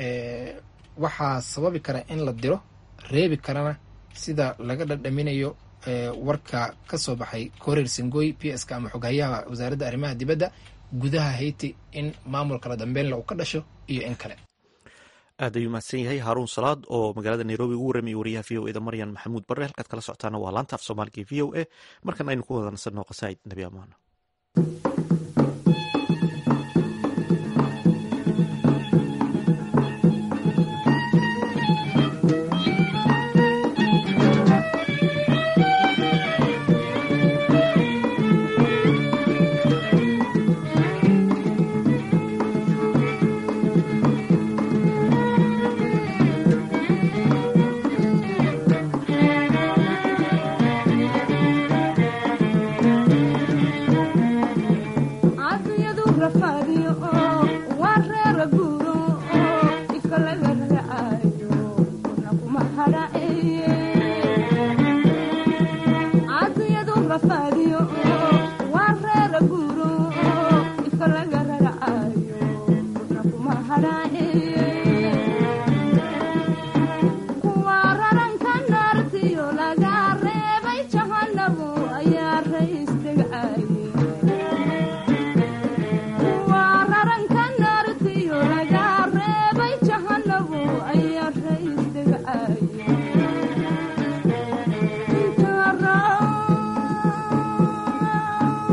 Speaker 3: waxaa sababi kara in la diro reebi karana sida laga dhadhaminayo warka ka soo baxay koreer singoy p s ka ama xoghayaha wasaaradda arrimaha dibadda gudaha hayti in maamulka la dambeynla uu ka dhasho iyo in kale
Speaker 1: aad ayuu mahadsan yahay haaruun salaad oo magaalada nairobi ugu warramayay wariyaha v o eda maryan maxamuud barre halkaad kala socotaana waa laanta af soomaaliga v o a markan aynu ku wada nasanno qasaa'id nabi amaano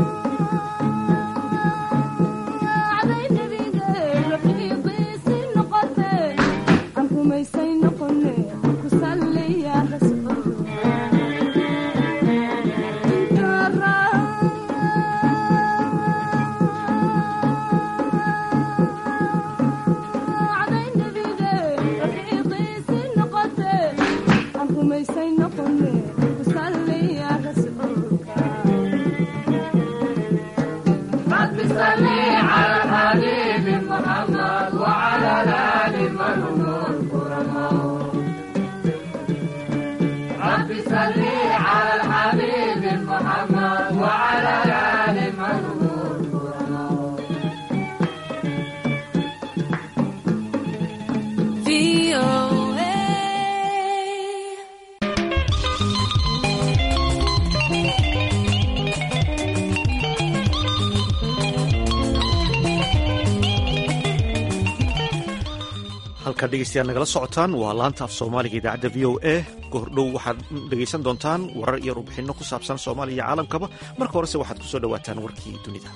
Speaker 8: Thank you.
Speaker 1: halkaad dhegeystayaal nagala socotaan waa laanta af soomaaliga idaacadda v o a goordhow waxaad dhegaysan doontaan warar iyo warbixinno ku saabsan soomaaliya iyo caalamkaba marka horese waxaad ku soo dhowaataan warkii dunida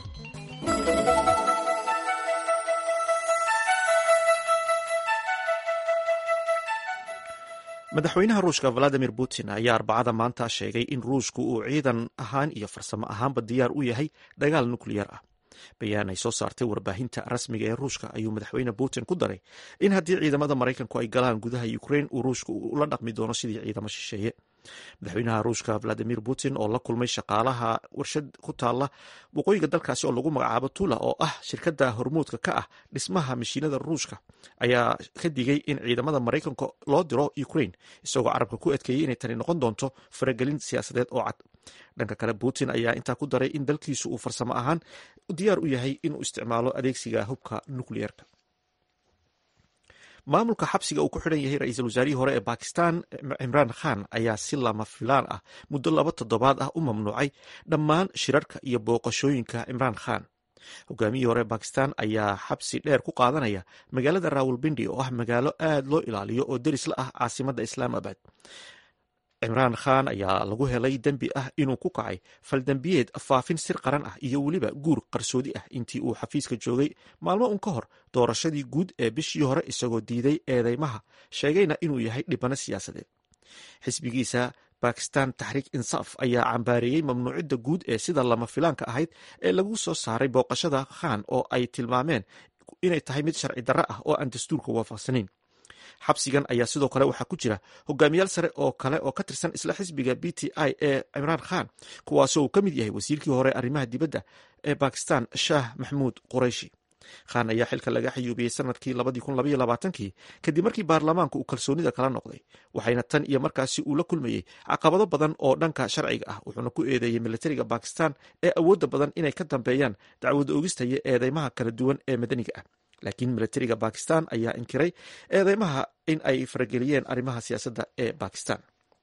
Speaker 1: madaxweynaha ruushka valadimir putin ayaa arbacada maanta sheegay in ruushku uu ciidan ahaan iyo farsamo ahaanba diyaar u yahay dagaal nukliyar ah bayaan ay soo saartay warbaahinta rasmiga ee ruushka ayuu madaxweyne putin ku daray in haddii ciidamada maraykanku ay galaan gudaha ukrain uu ruushka ula dhaqmi doono sidii ciidamo shisheeye madaxweynaha ruushka valadimir putin oo la kulmay shaqaalaha warshad ku taala waqooyiga dalkaasi oo lagu magacaabo tula oo ah shirkadda hormuudka ka ah dhismaha mashiinada ruushka ayaa ka digay in ciidamada maraykanka loo diro ukrain isagoo carabka ku adkeeyey inay tani noqon doonto faragelin siyaasadeed oo cad dhanka kale putin ayaa intaa ku daray in dalkiisu uu farsamo ahaan diyaar u yahay inuu isticmaalo adeegsiga hubka nukliyeerka maamulka xabsiga uu ku xidhan yahay ra-iisul wasaarihii hore ee bakistan cimraan khan ayaa si lama filaan ah muddo laba toddobaad ah u mamnuucay dhammaan shirarka iyo booqashooyinka cimraan khan hogaamiyihii hore bakistan ayaa xabsi dheer ku qaadanaya magaalada rawalbindi oo ah magaalo aad loo ilaaliyo oo deris la ah caasimadda islaamabad cimraan khan ayaa lagu helay dembi ah inuu ku kacay faldembiyeed faafin sir qaran ah iyo weliba guur qarsoodi ah intii uu xafiiska joogay maalmo un ka hor doorashadii guud ee bishii hore isagoo diiday eedeymaha sheegayna inuu yahay dhibano siyaasadeed xisbigiisa bakistan taxriik insaaf ayaa cambaareeyey mamnuucidda guud ee sida lama filaanka ahayd ee lagu soo saaray booqashada khan oo ay tilmaameen inay tahay mid sharci darro ah oo aan dastuurka waafaqsanayn xabsigan ayaa sidoo kale waxaa ku jira hogaamiyaal sare oo kale oo ka tirsan isla xisbiga b t i ee cimraan khan kuwaasoo uu ka mid yahay wasiirkii hore arrimaha dibadda ee bakistan shaah maxmuud qurayshi khan ayaa xilka laga xayuubiyey sanadkii kii kadib markii baarlamaanku uu kalsoonida kala noqday waxayna tan iyo markaasi uu la kulmayey caqabado badan oo dhanka sharciga ah wuxuuna ku eedeeyey militariga bakistan ee awoodda badan inay ka dambeeyaan dacwad oogista iyo eedeymaha kala duwan ee madaniga ah laakiin militariga bakistan ayaa inkiray eedeymaha in ay farageliyeen arrimaha siyaasadda ee bakistan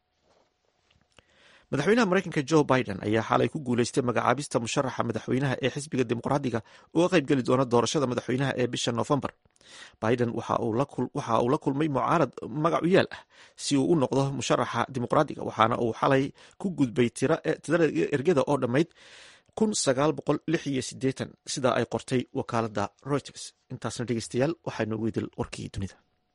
Speaker 1: madaxweynaha maraykanka jo biden ayaa xalay ku guuleystay magacaabista musharaxa madaxweynaha ee xisbiga dimuqraadiga uga qaybgeli doona doorashada madaxweynaha ee bisha noofembar biden waxa uu la kulmay mucaarad magacu yaal ah si uu u noqdo musharaxa dimuqraadiga waxaana uu xalay ku gudbay tirada ergada oo dhammayd sidaa ay qortay wakaalada reuters intaasna dhegeystayaal waxaa noogu idil warkii dunida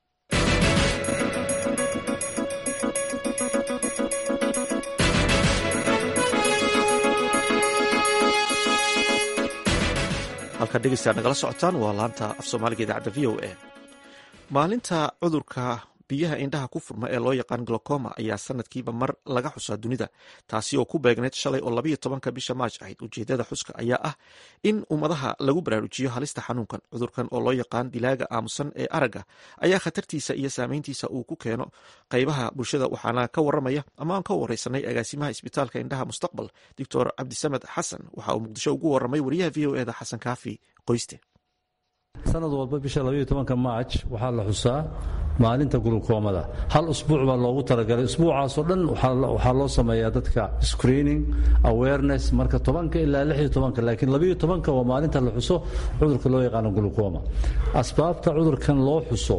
Speaker 1: halkaad dhegeystayaal nagala socotaan waa laanta af soomaaliga idaacadda v o a maalinta cudurka biyaha indhaha ku furma ee loo yaqaan glocoma ayaa sanadkiiba mar laga xusaa dunida taasi oo ku beegneyd shalay oo labayo tobanka bisha maaj ahayd ujeedada xuska ayaa ah in ummadaha lagu baraarujiyo halista xanuunkan cudurkan oo loo yaqaan dilaaga aamusan ee aragga ayaa khatartiisa iyo saameyntiisa uu ku keeno qaybaha bulshada waxaana ka waramaya ama aan ka wareysanay agaasimaha isbitaalka indhaha mustaqbal doctor cabdisamed xasan waxa uu muqdisho ugu waramay wariyaha v o eda xasan kaafi qoyste
Speaker 8: sanad walba bisha labaiyo tobanka maaj waxaa la xusaa maalinta gulukoomada hal usbuuc baa loogu talagalay usbuucaasoo dhan waxaa loo sameeyaa dadka screening awareness marka tobanka ilaa lixiyo tobanka laakiin labaiyo tobanka waa maalinta la xuso cudurka loo yaqaano gulukooma asbaabta cudurkan loo xuso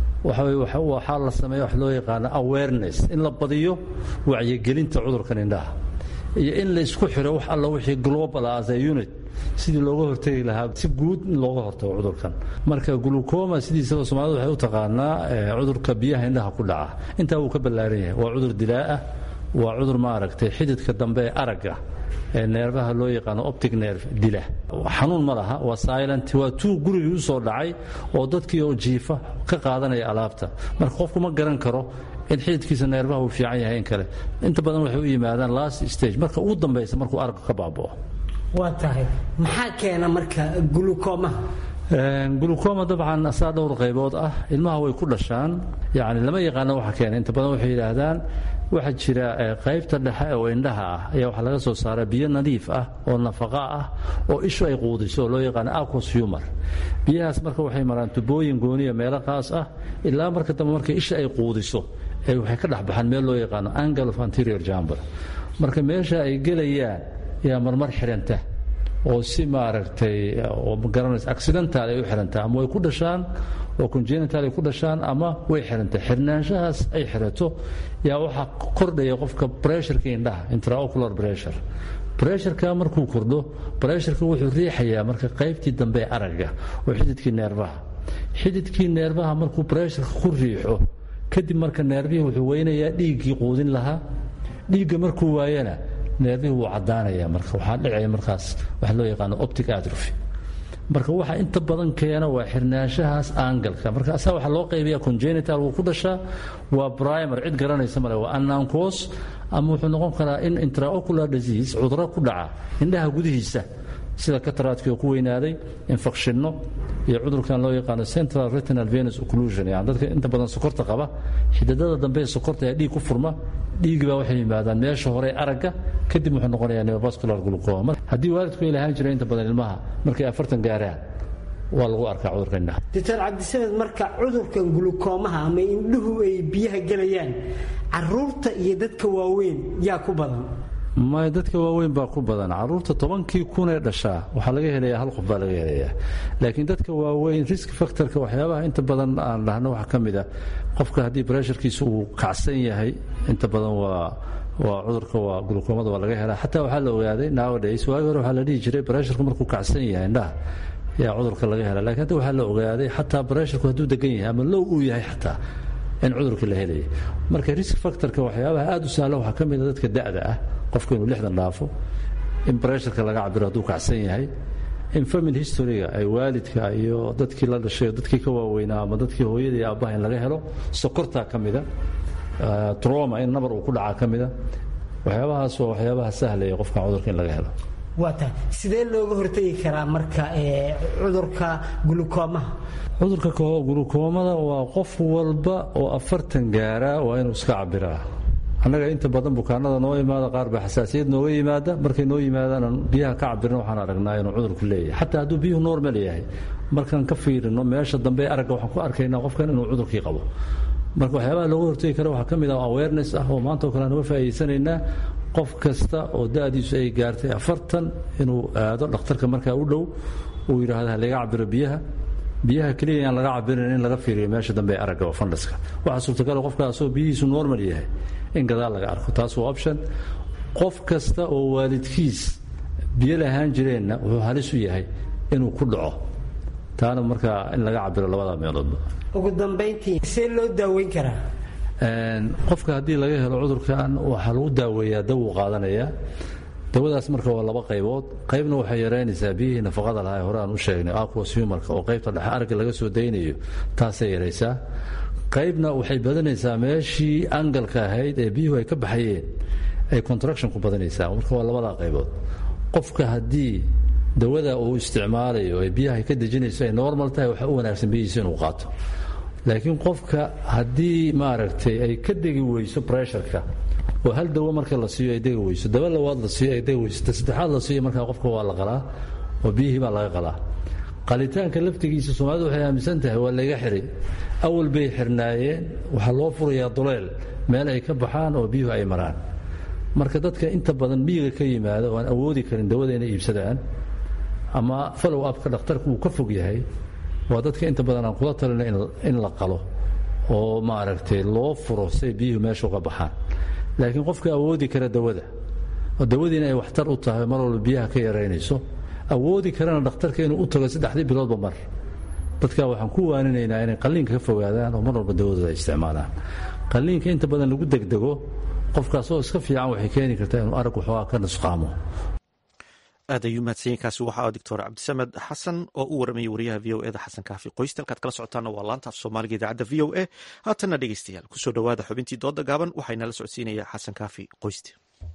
Speaker 8: waxaa la sameeya wax loo yaqaano awareness in la badiyo wacyigelinta cudurkan indhaha iyo in la isku xiro wax alla wixii global as a unit sidii looga hortegi lahaa si guud in looga hortago cudurkan marka glucoma sidiisaba soomaalida waxay u taqaanaa cudurka biyaha indhaha ku dhaca intaa wuu ka ballaaran yahay waa cudur dilaaah waa cudur maaragtay xididka dambe ee aragga ee neerfaha loo yaqaano optic nerve dila xanuun ma laha waa silent waa tuu gurigii u soo dhacay oo dadkii oo jiifa ka qaadanaya alaabta marka qofku ma garan karo in xididkiisa neerfaha uu fiican yahay in kale inta badan waxay u yimaadaan last stage marka ugu dambaysa markuu aragga ka baaba'o
Speaker 9: waa tahay maxaa keena marka gulukomaha
Speaker 8: gulucoma dabcan saa dhowr qaybood ah ilmaha way ku dhashaan yani lama yaqaano waxa keena inta badan waxay yidhaahdaan waxaa jira qaybta dhexe oo indhaha ah ayaa waxaa laga soo saara biyo nadiif ah oo nafaqa ah oo ishu ay quudiso oo loo yaqaano aquos humor biyahaas marka waxay maraan tubooyin gooniya meelo qaas ah ilaa marka dambe marka isha ay quudiso waxay ka dhex baxaan meel loo yaqaano angle of anterior jamber marka meesha ay gelayaan yaa marmar xidhanta oo si maaragtay oo magaranaysa accidental ay u xidhantaa ama way ku dhashaan oo congenital ay ku dhashaan ama way xirantay xirnaanshahaas ay xirato yaa waxaa kordhaya qofka bressurka indhaha intraocular pressure bressurka markuu kordho bressurka wuxuu riixayaa marka qaybtii dambe ee aragga oo xididkii neerbaha xididkii neerbaha markuu bressurka ku riixo kadib marka neerbihii wuxuu weynayaa dhiiggii quudin lahaa dhiigga markuu waayana neerbihii wuu caddaanaya marka waxaa dhicaya markaas waxa loo yaqaano optic atrophy marka waxa inta badan keena waa xirnaanshahaas aangalka marka asaa waxaa loo qaybiya congenital wuu ku dhashaa waa primer cid garanaysa male waa anancos ama wuxuu noqon karaa in intraocular disease cuduro ku dhaca indhaha gudihiisa sida kataraadkii oo ku weynaaday infekshinno iyo cudurkan loo yaqaano central retinal venus occlusion yani dadka inta badan sokorta qaba xididada dambe ee sokorta ayaa dhiig ku furma dhiigi baa waxay yimaadaan meesha hore aragga kadib wuxuu noqonayaa neovascular glucoma haddii waalidku ay lahaan jiray inta badan ilmaha markay afartan gaaraan waa lagu arkaa cudurka indhaha
Speaker 9: doctor cabdisamed marka cudurkan gulukoomaha ama indhuhu ay biyaha gelayaan caruurta iyo dadka waaweyn yaa ku badan
Speaker 8: may dadka waaweyn baa ku badan caruurta tobankii kunee dhashaa waxaa laga helayaa hal qof baa laga helayaa laakiin dadka waaweyn risk factorka waxyaabaha inta badan aan dhahno waxaa ka mid a qofka haddii bresharkiisa uu kacsan yahay inta badan waa waa cudurka waa gulukoomada waa laga helaa xataa waxaa la ogaaday nowadays waagi hore waxaa la dhihi jiray bresharku markuu kacsan yahay indhaha yaa cudurka laga helaa lakiin hadda waxaa la ogaaday xataa bresharku hadduu degan yahay ama low uu yahay xataa in cudurka la helaya marka risk factorka waxyaabaha aad u sahla waxaa ka mid a dadka da'da ah qofka inuu lixdan dhaafo in bresharka laga cabiro hadduu kacsan yahay in family historyga ay waalidka iyo dadkii la dhashay dadkii ka waaweynaa ama dadkii hooyada iyo aabbaha in laga helo sokortaa ka mida troma in nabar uu ku dhacaa ka mida waxyaabahaas waa waxyaabaha sahlaya qofkan cudurka in laga helo
Speaker 9: waa tahay sidee looga hortegi karaa marka cudurka gulukoomaha
Speaker 8: cudurka gulukoomada waa qof walba oo afartan gaara waa inuu iska cabiraa annaga inta badan bukaanada noo imaada qaar baa xasaasiyad nooga yimaada markay noo yimaadaan biyaha ka cabirna waxaan aragnaa inuu cudurku leeyahay xataa hadduu biyuhu normal yahay markaan ka fiirino meesha dambe aragga waxaan ku arkaynaa qofkan inuu cudurkii qabo marka waxyaabaha looga hortegi kara waxaa ka mid ah awareness ah oo maanta oo kale aan uga faa'iidaysanaynaa qof kasta oo da'diisu ay gaartay afartan inuu aado dhakhtarka markaa u dhow uu yidhaahdo halaga cabiro biyaha biyaha keliya aan laga cabirin in laga fiiriyo meesha dambe ee aragga oo fandaska waxaa suurtagal qofkaasoo biyihiisu normal yahay in gadaal laga arko taas waa option qof kasta oo waalidkiis biyo lahaan jireenna wuxuu halis u yahay inuu ku dhaco taana markaa in laga cabiro labada meeloodba
Speaker 9: ugu dambayntii see loo daaweyn karaa
Speaker 8: qofka haddii laga helo cudurkan waxaa lagu daaweeyaa dawuu qaadanayaa dawadaas marka waa laba qaybood qaybna waxay yaraynaysaa biyihii nafaqada lahaa ee hore aan u sheegnay aquos humarka oo qaybta dhexe aragga laga soo daynayo taasay yaraysaa qaybna waxay badanaysaa meeshii angalka ahayd ee biyuhu ay ka baxayeen ay contraction ku badanaysaa marka waa labadaa qaybood qofka haddii dawada uu isticmaalayo ee biyaha ay ka dejinayso ay normal tahay waxaa u wanaagsan biyihiisa inuu qaato laakiin qofka haddii maaragtay ay ka degi weyso bresharka oo hal dawo marka la siiyo ay degi weyso dawo labaad la siiyo ay degi weyso ta saddexaad la siiyo markaa qofka waa la qalaa oo biyihii baa laga qalaa qalitaanka laftigiisa soomaalidu waxay aaminsan tahay waa layga xiray awal bay xirnaayeen waxaa loo furayaa duleel meel ay ka baxaan oo biyuhu ay maraan marka dadka inta badan miyiga ka yimaada oo aan awoodi karin dawada inay iibsadaan ama follow upka dhakhtarku uu ka fog yahay waa dadka inta badan aan kula talina in la qalo oo maaragtay loo furo say biyuhu meesha uga baxaan laakiin qofka awoodi kara dawada oo dawadiina ay waxtar u tahay mar walba biyaha ka yaraynayso awoodi karana dhakhtarka inuu u tago saddexdii biloodba mar dadka waxaan ku waaninaynaa inay qalliinka ka fogaadaan oo mar walba dawadooda ay isticmaalaan qalliinka inta badan lagu degdego qofkaasoo iska fiican waxay keeni kartaa inuu arag waxoogaa ka nusqaamo
Speaker 1: aad ayuu mahadsanyainkaasi waxaa doctor cabdisamed xasan oo u waramayay wariyaha v o eda xasan kaafi qoysta halkaad kala socotaana waa laanta af soomaaliga idaacadda v o a haatanna dhegeystayaal kusoo dhowaada xubintii dooda gaaban waxaynala socodsiinaya xasan kaafi qoyste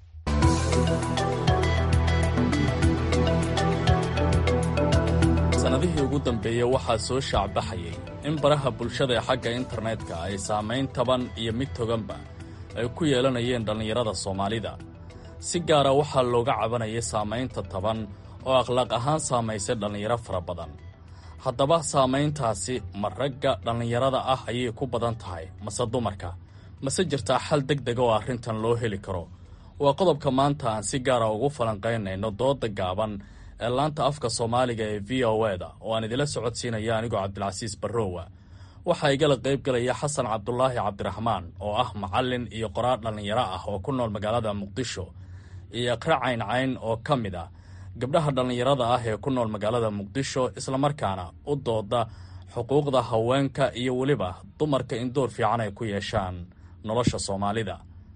Speaker 10: sannadihii ugu dambeeyey waxaa soo shaacbaxayay in baraha bulshada ee xagga internetka ay saamayn taban iyo mid toganba ay ku yeelanayeen dhallinyarada soomaalida si gaara waxaa looga cabanayay saamaynta taban oo akhlaaq ahaan saamaysay dhallinyaro fara badan haddaba saamayntaasi ma ragga dhallinyarada ah ayay ku badan tahay mase dumarka mase jirtaa xal deg dega oo arrintan loo heli karo waa qodobka maanta aan si gaara ugu falanqaynayno dooda gaaban ee laanta afka soomaaliga ee v o eda oo aan idila socodsiinaya anigoo cabdilcasiis barrowa waxaa igala qayb galaya xasan cabdulaahi cabdiraxmaan oo ah macallin iyo qoraar dhallinyaro ah oo ku nool magaalada muqdisho iyo iqra cayn cayn oo ka mid ah gabdhaha dhallinyarada ah ee ku nool magaalada muqdisho islamarkaana u dooda xuquuqda haweenka iyo weliba dumarka in door fiican ay ku yeeshaan nolosha soomaalida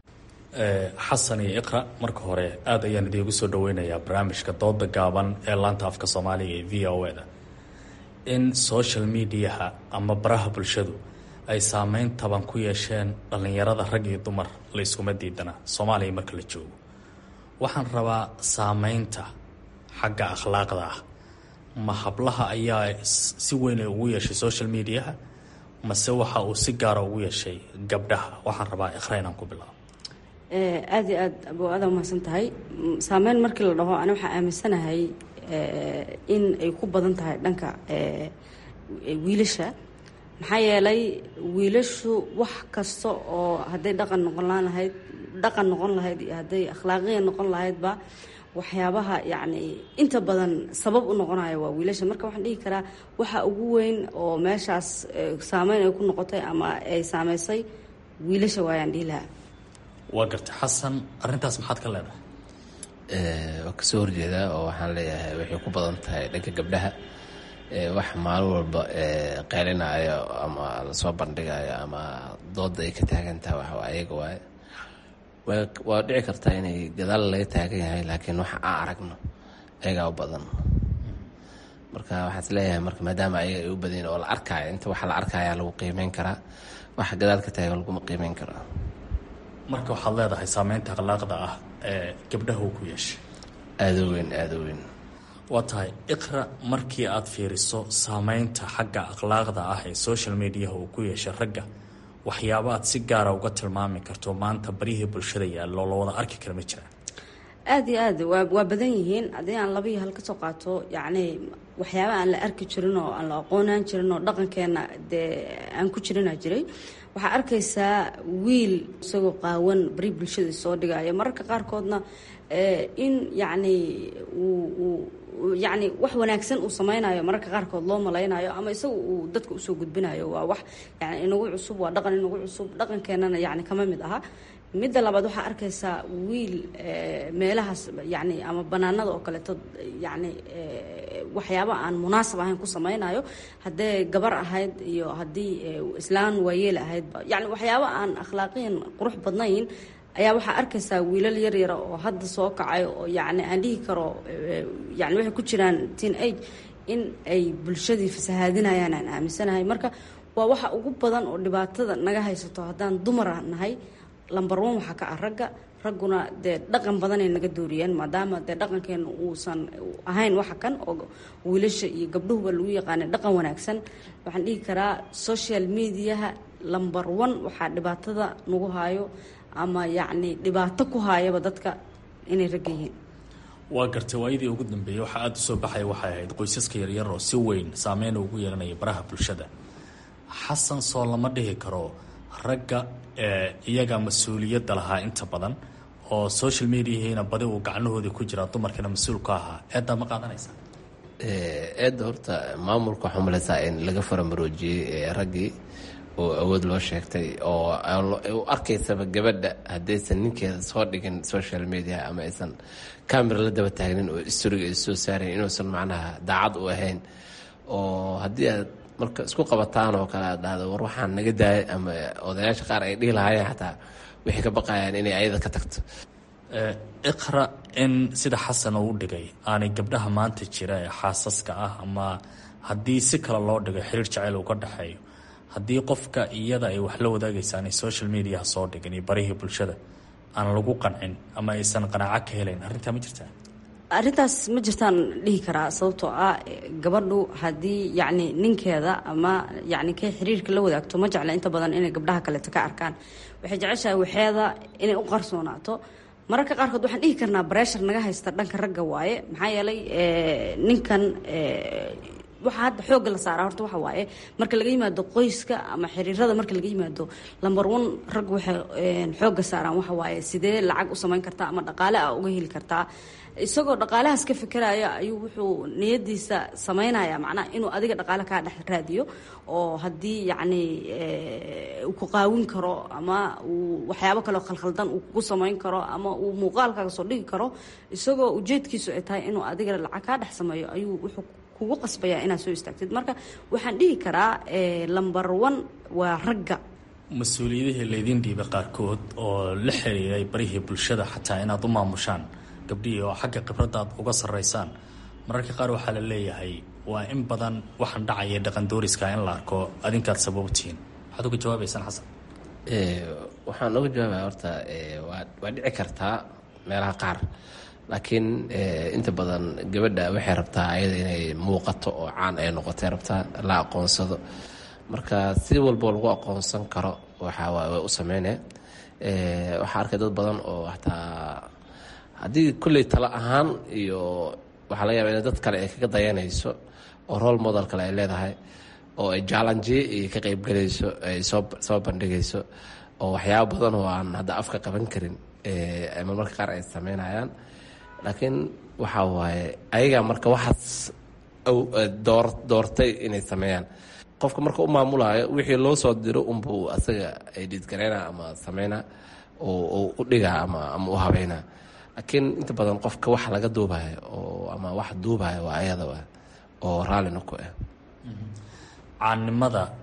Speaker 10: xasan iyo iqra marka hore aada ayaan idiigu soo dhaweynayaa barnaamijka dooda gaaban ee laanta afka soomaaliga ee v o e da in social mediaha ama baraha bulshadu ay saameyn taban ku yeesheen dhallinyarada rag iyo dumar la iskuma diidana soomaaliya marka la joogo waxaan rabaa saameynta xagga akhlaaqda ah ma hablaha ayaa si weyn ugu yeeshay social mediaha mase waxa uu si gaara ugu yeeshay gabdhaha waxaan rabaa iqra inaan ku bilaabo
Speaker 7: aada iyo aad abo aada umahadsan tahay saameyn markii la dhaho ani waxaa aaminsanahay in ay ku badan tahay dhanka wiilasha maxaa yeelay wiilashu wax kasta oo hadday dhaqan noqon lahayd dhaqan noqon lahayd iyo hadday akhlaaqiya noqon lahaydba waxyaabaha yacni inta badan sabab u noqonaya waa wiilasha marka waxaan dhihi karaa waxa ugu weyn oo meeshaas saameyn ay ku noqotay ama ay saameysay wiilasha waayaan dhihi lahaa
Speaker 10: waa gartay xasan arrintaas maxaad ka leedahay
Speaker 11: waa kasoo horjeedaa oo waxaan leeyahay waxay ku badan tahay dhanka gabdhaha wax maalin walba qeylinayo ama lasoo bandhigayo ama dooda ay ka taagan tahay wax ayaga waaye waa dhici kartaa inay gadaal laga taagan yahay laakiin waxa aan aragno ayagaa u badan marka waxaan is leeyahay marka maadaama ayaga ay u badan oo la arkaayo inta waxa la arkaya lagu qiimeyn karaa waxa gadaal ka taagan laguma qiimeyn karaa
Speaker 10: marka waxaad leedahay saameynta akhlaaqda ah ee gabdhaha uu ku yeeshay
Speaker 11: aada u weyn aada u weyn
Speaker 10: waa tahay iqra markii aad fiiriso saameynta xagga akhlaaqda ah ee social mediaha uu ku yeeshay ragga waxyaaba aad si gaara uga tilmaami karto maanta baryihii bulshada yaallo la wada arki kara ma jiraan
Speaker 7: aada iyo aad waa waa badan yihiin haddii aan laba iyo hal kasoo qaato yacni waxyaaba aan la arki jirin oo aan la aqoonaan jirin oo dhaqankeena dee aan ku jirinaa jiray waxaa arkaysaa wiil isagoo qaawan bari bulshada soo dhigaya mararka qaarkoodna in yacni uu yacni wax wanaagsan uu sameynayo mararka qaarkood loo malaynayo ama isaga uu dadka usoo gudbinayo waa wax yani inagu cusub waa dhaqan inagu cusub dhaqankeenana yani kama mid aha midda labaad waxaa arkaysaa wiil meelahaas yani ama banaanada oo kaleeto yani waxyaaba aan munaasab ahayn ku sameynayo haddee gabar ahayd iyo haddii islaan waayeel ahaydba yani waxyaaba aan akhlaaqiyan qurux badnayn ayaa waxaa arkaysaa wiilal yaryara oo hadda soo kacay oo yani aan dhihi karo yani waxay ku jiraan teen age in ay bulshadii fasahaadinayaan aan aaminsanahay marka waa waxa ugu badan oo dhibaatada naga haysato haddaan dumara nahay lamber one waxaa ka ah ragga ragguna dee dhaqan badanay naga dooriyeen maadaama dee dhaqankeena uusan ahayn waxa kan oo wiilasha iyo gabdhahuba lagu yaqaanay dhaqan wanaagsan waxaan dhihi karaa social mediaha lamber one waxaa dhibaatada nagu haayo ama yacni dhibaato ku haayaba dadka inay ragga yihiin
Speaker 10: waa gartay waayadii ugu dambeeyey waxaa aada u soo baxaya waxay ahayd qoysaska yaryar oo si weyn saameyn ugu yeelanaya baraha bulshada xasan soo lama dhihi karo ragga iyaga mas-uuliyadda lahaa inta badan oo social mediahiina badi uu gacnahoodii ku jiraa dumarkana mas-uul ka ahaa eeddaa ma qaadanaysaa
Speaker 11: eedda horta maamulka waxaa malaysaa in laga faramaroojiyey raggii oo awood loo sheegtay oo u arkaysaba gabadha haddaysan ninkeeda soo dhigin social media ama aysan camera la daba taagnin oo storiga ay soo saarayn inuusan macnaha daacad u ahayn oo haddii aad marka isku qabataan oo kale aad dhahdo war waxaan naga daayay ama odayaasha qaar ay dhihi lahaayeen xataa waxay ka baqayaan inay ayada ka tagto
Speaker 10: iqra in sida xasan uu dhigay aanay gabdhaha maanta jira ee xaasaska ah ama haddii si kale loo dhigo xiriir jaceyl uu ka dhexeeyo haddii qofka iyada ay wax la wadaagaysa aanay social mediaha soo dhigin iyo barihii bulshada aan lagu qancin ama aysan qanaaco ka helayn arrintaa ma jirtaa
Speaker 7: arrintaas ma jirtaan dhihi karaa sababtoo ah gabadhu haddii yacni ninkeeda ama yacni kay xiriirka la wadaagto ma jecla inta badan inay gabdhaha kaleeto ka arkaan waxay jeceshahay waxeeda inay u qarsoonaato mararka qaarkood waxaan dhihi karnaa breshar naga haysta dhanka ragga waaye maxaa yeelay ninkan waxaa hadda xoogga la saaraa horta waxa waaye marka laga yimaado qoyska ama xiriirada marka laga yimaado lamber one rag waxay xoogga saaraan waxa waaye sidee lacag u samayn kartaa ama dhaqaale a uga heli kartaa isagoo dhaqaalahaas ka fikiraya ayuu wuxuu niyadiisa samaynaya macnaha inuu adiga dhaqaale kaa dhex raadiyo oo haddii yacni uu ku qaawin karo ama uu waxyaabo kaleo khalkhaldan uu kugu samayn karo ama uu muuqaalkaaga soo dhigi karo isagoo ujeedkiisu ay tahay inuu adiga lacag kaa dhex sameeyo ayuu wuxuu kugu qasbayaa inaad soo istaagtid marka waxaan dhihi karaa lamber one waa ragga
Speaker 10: mas-uuliyadihii laydiin dhiibay qaarkood oo la xiriiray barihii bulshada xataa inaad u maamushaan gabdhihii oo xagga khibradda aad uga sarraysaan mararka qaar waxaa la leeyahay waa in badan waxaan dhacaya dhaqandooriska in la arko adinkaad sababtihiin waxaad uga jawaabaysaan xasan
Speaker 11: waxaan uga jawaabaya horta waa dhici kartaa meelaha qaar laakiin inta badan gabadha waxay rabtaa ayada inay muuqato oo caan ay noqotay rabtaa la aqoonsado marka si walbo lagu aqoonsan karo waxaa waay way u sameynee waxaa arkay dad badan oo hataa haddii kolley talo ahaan iyo waxaa laga yaba in dad kale ay kaga dayanayso oo role model kale ay leedahay oo ay jaalanjiye iyo ka qeybgelayso ay soo soo bandhigayso oo waxyaabo badan oo aan hadda afka qaban karin ama marka qaar ay sameynayaan laakiin waxaa waaye ayagaa marka waxaas door doortay inay sameeyaan qofka marka u maamulaayo wixii loo soo diro unbuu asaga ay dhiidgareyna ama sameyna oo u dhigaa ama ama u habeynaa laakiin inta badan qofka wax laga duubayo oo ama wax duubayo waa ayada oo raallina ku ah
Speaker 10: caannimada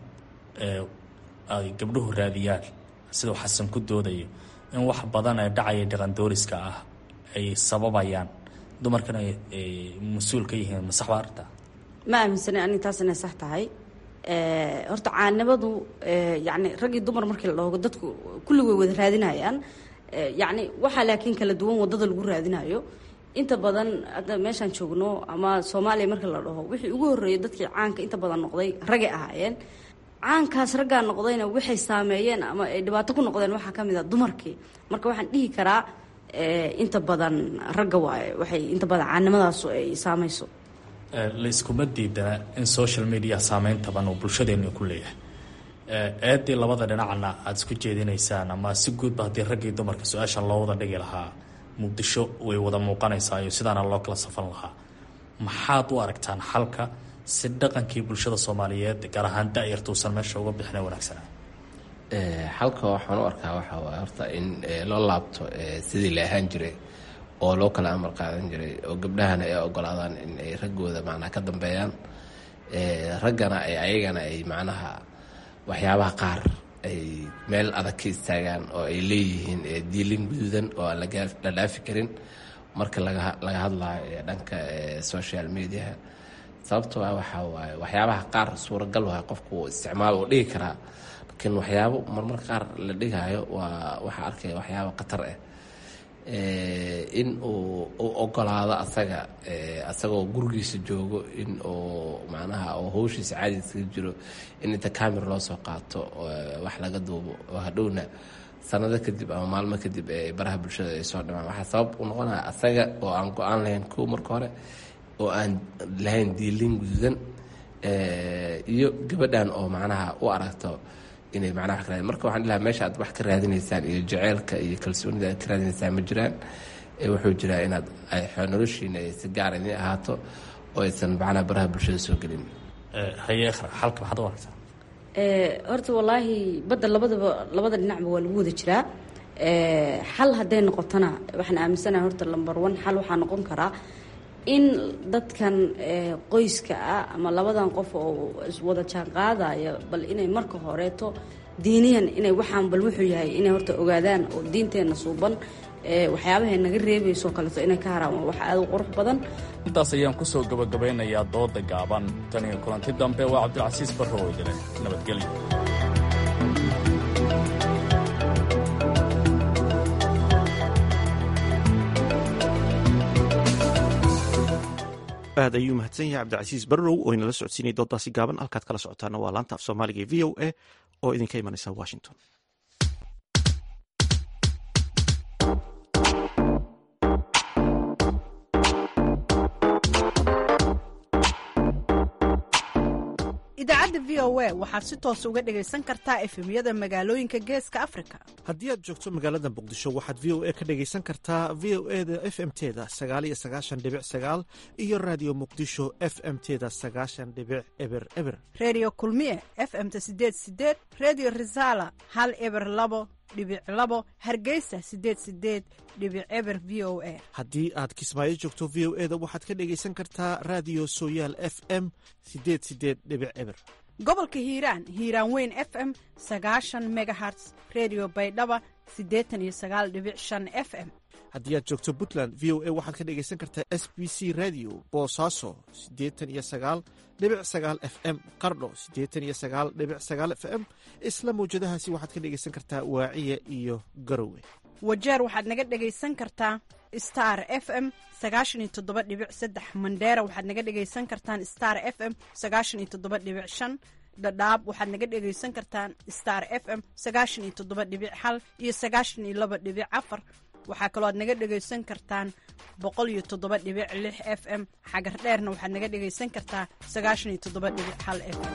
Speaker 10: ay gabdhuhu raadiyaan siduu xasan ku doodayo in wax badan ee dhacaya dhaqandooriska ah ay sababayaan dumarkana ay mas-uul ka yihiin ma sax baa arrintaa
Speaker 7: ma aaminsanay anig taas inay sax tahay horta caanimadu yacni rag iyo dumar markii la dhoogo dadku kulligooy wada raadinayaan yacni waxaa laakiin kala duwan waddada lagu raadinayo inta badan hadda meeshaan joogno ama soomaaliya marka la dhaho wixii ugu horreeyay dadkii caanka inta badan noqday ragay ahaayeen caankaas raggaa noqdayna waxay saameeyeen ama ay dhibaato ku noqdeen waxaa ka mid a dumarkii marka waxaan dhihi karaa inta badan ragga waaye waxay inta badan caanimadaasu ay saamayso
Speaker 10: layskuma diidana in social media saameyn taban uu bulshadeenu ku leeyahay eedii labada dhinacna aada isku jeedinaysaan ama si guudba haddii raggii dumarka su-aashan loo wada dhigi lahaa muqdisho way wada muuqanaysaa iyo sidaana loo kala safan lahaa maxaad u aragtaan xalka si dhaqankii bulshada soomaaliyeed gaar ahaan da-yartuusan meesha uga bixina wanaagsana
Speaker 11: xalka waxaan u arkaa waxaa waay horta in loo laabto sidii la ahaan jiray oo loo kala amar qaadan jiray oo gabdhahana ay ogolaadaan in ay raggooda macnaha ka dambeeyaan raggana ay ayagana ay macnaha waxyaabaha qaar ay meel adag ka istaagaan oo ay leeyihiin diilin guduudan oo aan la dhaafi karin marka laga hadlayo dhanka social mediaha sababtoo ah waxaa waaye waxyaabaha qaar suuragal waay qofku isticmaal uu dhigi karaa laakiin waxyaabo marmarka qaar la dhigaayo waa waxaa arkaya waxyaabo khatar ah in uu u ogolaado asaga asagoo gurigiisa joogo in uu macnaha oo howshiisa caadiiskaga jiro in inta camera loo soo qaato wax laga duubo oo hadhowna sanado kadib ama maalmo kadib ee baraha bulshada ay soo dhimaan waxaa sabab u noqonaya asaga oo aan go-aan lahayn kow marka hore oo aan lahayn diilin guduudan iyo gabadhan oo macnaha u aragto inay macnaha wax ka raadin marka waxaan dhilahaa meesha aad wax ka raadinaysaan iyo jaceylka iyo kalsoonida aad ka raadinaysaan ma jiraan wuxuu jiraa inaad noloshiina ay si gaar idin ahaato oo aysan macnaha baraha bulshada soo gelin
Speaker 10: haye xalka maxaad u aragtaa
Speaker 7: horta wallaahi badda labadaba labada dhinacba waa lagu wada jiraa xal hadday noqotona waxaan aaminsanahay horta lamber one xal waxaa noqon karaa in dadkan qoyska ah ama labadan qof oo iswada jaan qaadaya bal inay marka horeeto diiniyan inay waxaan bal wuxuu yahay inay horta ogaadaan oo diinteenna suuban waxyaabahay naga reebayso kaleeto inay ka haraan waa wax aada u qurux badan
Speaker 10: intaas ayaan kusoo gabagabeynayaa dooda gaaban tan iyo kulanti dambe waa cabdilcasiis barro oo idile nabadgelyo
Speaker 1: aad ayuu mahadsan yahay cabdicasiis barrow oo inala socodsiinaya doodaasi gaaban halkaad kala socotaana waa laanta af soomaaliga ee v o a oo idinka imanaysa washington
Speaker 12: v o a waxaad si toos uga dhegaysan kartaa efemyada magaalooyinka geeska afrika
Speaker 1: haddii aad joogto magaalada muqdisho waxaad v o a ka dhegaysan kartaa v o e da f m teda sagaaliyo sagaashan dhibic sagaal iyo raadiyo muqdisho f m teda sagaashan dhibic eber eber
Speaker 12: redio kulmiye f m-ta sideed sideed redio resala hal eber labo dhibic labo hargeysa sideed sideed dhibic eber v o a
Speaker 1: haddii aad kismaayo joogto v o e da waxaad ka dhegaysan kartaa raadiyo sooyaal f m sideed sideed dhibic eber
Speaker 12: gobolka hiiraan hiiraan weyn f m sagaashan megaherts redio baydhaba siddeetan iyo sagaal dhibic shan f m
Speaker 1: haddii aad joogto puntland v o a waxaad ka dhegaysan kartaa s b c radio boosaaso siddeetan iyo sagaal dhibic sagaal f m qardho siddeetan iyo sagaal dhibic sagaal f m isla mawjadahaasi waxaad ka dhegaysan kartaa waaciya iyo garowe
Speaker 12: wajeer waxaad naga dhegaysan kartaa star f m sagaashan iyo toddoba dhibic saddex mandheera waxaad naga dhegaysan kartaan star f m sagaashan iyo toddoba dhibic shan dhadhaab waxaad naga dhegaysan kartaan star f m sagaashan iyo toddoba dhibic hal iyo sagaashan iyo laba dhibic afar waxaa kaloo aad naga dhegaysan kartaan boqol iyo toddoba dhibic lix f m xagar dheerna waxaad naga dhegaysan kartaa sagaashan iyo toddoba dhibic hal f m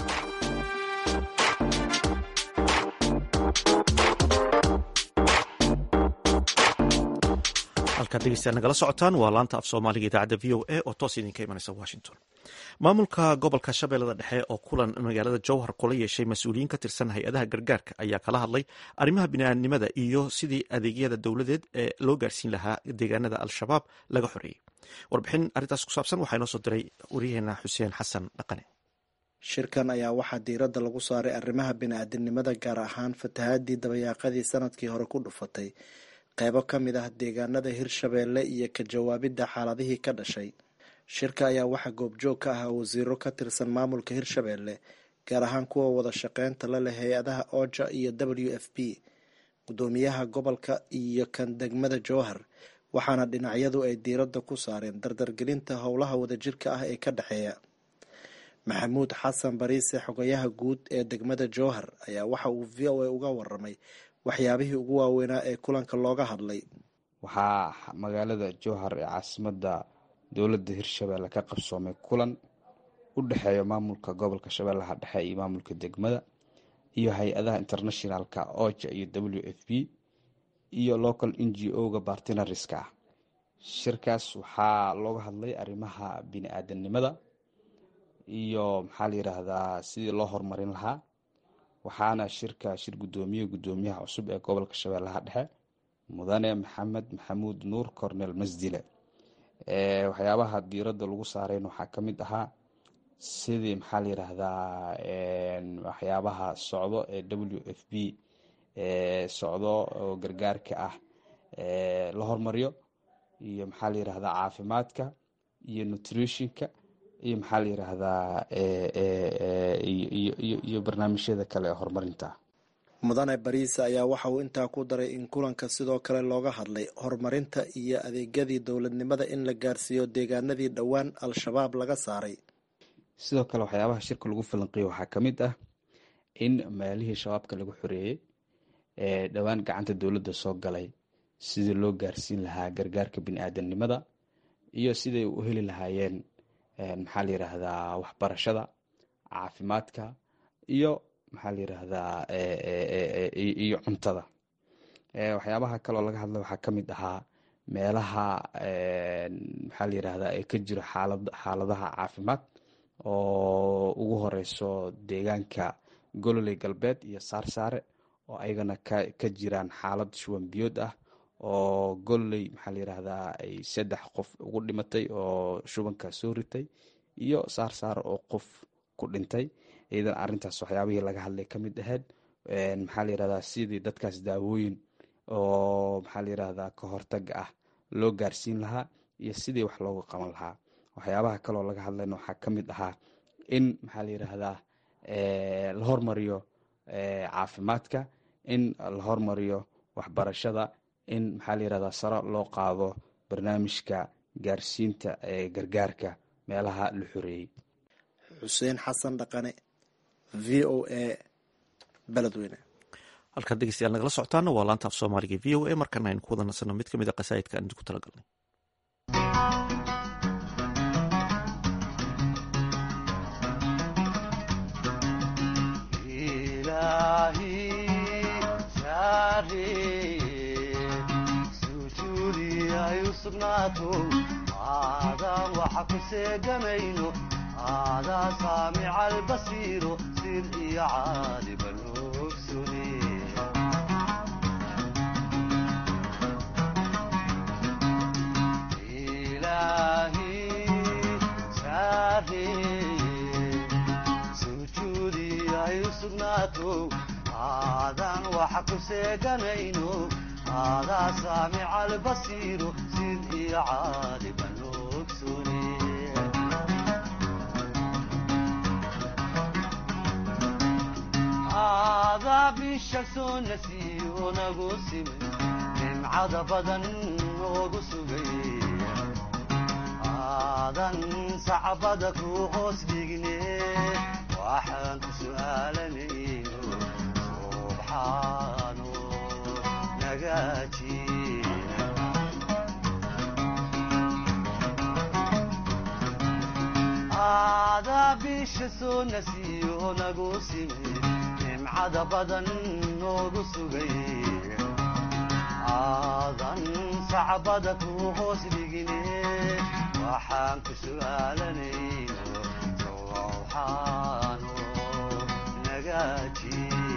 Speaker 1: halkaad dhegeystayaal nagala socotaan waa laanta af soomaaliga idaacadda v o a oo toos idinka imanaysa washington maamulka gobolka shabeellada dhexe oo kulan magaalada jowhar kula yeeshay mas-uuliyiin ka tirsan hay-adaha gargaarka ayaa kala hadlay arrimaha bini'aadnimada iyo sidii adeegyada dowladeed ee loo gaarsiin lahaa deegaanada al-shabaab laga xoreeyey warbixin arrintaas ku saabsan waxaa inoo soo diray waryaheena xuseen xasan dhaqane
Speaker 13: shirkan ayaa waxaa diiradda lagu saaray arrimaha bini'aadinimada gaar ahaan fatahaadii dabayaaqadii sanadkii hore ku dhufatay qeybo ka mid ah deegaanada hirshabeelle iyo ka jawaabidda xaaladihii ka dhashay shirka ayaa waxaa goobjoog ka ahaa wasiiro ka tirsan maamulka hirshabeelle gaar ahaan kuwa wada shaqeynta la leh hay-adaha oja iyo w f p gudoomiyaha gobolka iyo kan degmada jowhar waxaana dhinacyadu ay diiradda ku saareen dardargelinta howlaha wadajirka ah ee ka dhexeeya maxamuud xasan bariise xogayaha guud ee degmada jowhar ayaa waxa uu v o a uga waramay waxyaabihii ugu waaweynaa ee kulanka looga hadlay
Speaker 14: waxaa magaalada jowhar ee caasimadda dowladda hirshabeelle ka qabsoomay kulan u dhexeeya maamulka gobolka shabeellaha dhexe iyo maamulka degmada iyo hay-adaha internationalka oja iyo w f p iyo local n g o-ga bartinariska ah shirkaas waxaa looga hadlay arrimaha bini-aadanimada iyo maxaa la yiraahdaa sidii loo horumarin lahaa waxaana shirka shir gudoomiye gudoomiyaha cusub ee gobolka shabeellaha dhexe mudane maxamed maxamuud nuur cornel masdile waxyaabaha diiradda lagu saarayn waxaa ka mid ahaa sidii maxaa la yiraahdaa waxyaabaha socdo ee w f b socdo oo gargaarka ah la hormariyo iyo maxaa la yiraahdaa caafimaadka iyo nutritionka iyo maxaa la yiraahdaa iyo barnaamijyada kale ee horumarinta
Speaker 13: mudane bariise ayaa waxa uu intaa ku daray in kulanka sidoo kale looga hadlay horumarinta iyo adeegyadii dowladnimada in la gaarsiiyo deegaanadii dhowaan al-shabaab laga saaray
Speaker 14: sidoo kale waxyaabaha shirka lagu falanqeeyo waxaa ka mid ah in meelihii shabaabka lagu xoreeyey ee dhowaan gacanta dowladda soo galay sidii loo gaarsiin lahaa gargaarka bini-aadanimada iyo siday u heli lahaayeen maxaa la yiraahdaa waxbarashada caafimaadka iyo maxaa la yiraahdaa iyo cuntada waxyaabaha kaloo laga hadlay waxaa ka mid ahaa meelaha maxaa la yiraahdaa ee ka jiro xaalad xaaladaha caafimaad oo ugu horeyso deegaanka gololey galbeed iyo saarsaare oo ayagana ka ka jiraan xaalad shuwan biyood ah oo gololey maxaa la yiraahdaa ay saddex qof ugu dhimatay oo shubanka soo ritay iyo saarsaare oo qof ku dhintay iyadan arintaas waxyaabihii laga hadlay ka mid ahayd maxaa la yirahdaa sidii dadkaas daawooyin oo maxaa la yirahdaa ka hortaga ah loo gaarsiin lahaa iyo sidii wax looga qaban lahaa waxyaabaha kaloo laga hadlayna waxaa ka mid ahaa in maxaa la yiraahdaa la hormariyo caafimaadka in la hormariyo waxbarashada in maxaa la yirahdaa sare loo qaado barnaamijka gaarsiinta ee gargaarka meelaha la xoreeyey
Speaker 13: xuseen xasan dhaqane v o a beledweyne
Speaker 1: halkaad dhegeystayaal nagala socotaana waa laanta af soomaaliga v o a markana aynu ku wada nasano mid ka mid a qasaa'idka aan idinku talagalnay
Speaker 15: saareye sujuudi ay u sugnaato aadaan waxa ku seegamayno aadaa saamica albasiiro sir iyo caaliban ogsune ilaahi saareye sujuudi ay u sugnaato aadaan waxa ku seeganayno aadaa saamica albasiiro sid iyo caaliban ogsune aadaa bisha soo nasiyo nagu simay nimcada badan noogu sugay aadan sacbada ku hoos dhigne waxaan ku su'aalanayno subxaano nagaaji aadaa bisha soo nasiyo nagu simay nimcada badan noogu sugay aadan sacbada ku hoos dhigine waxaan ku su'aalanayno sowxaano nagaaji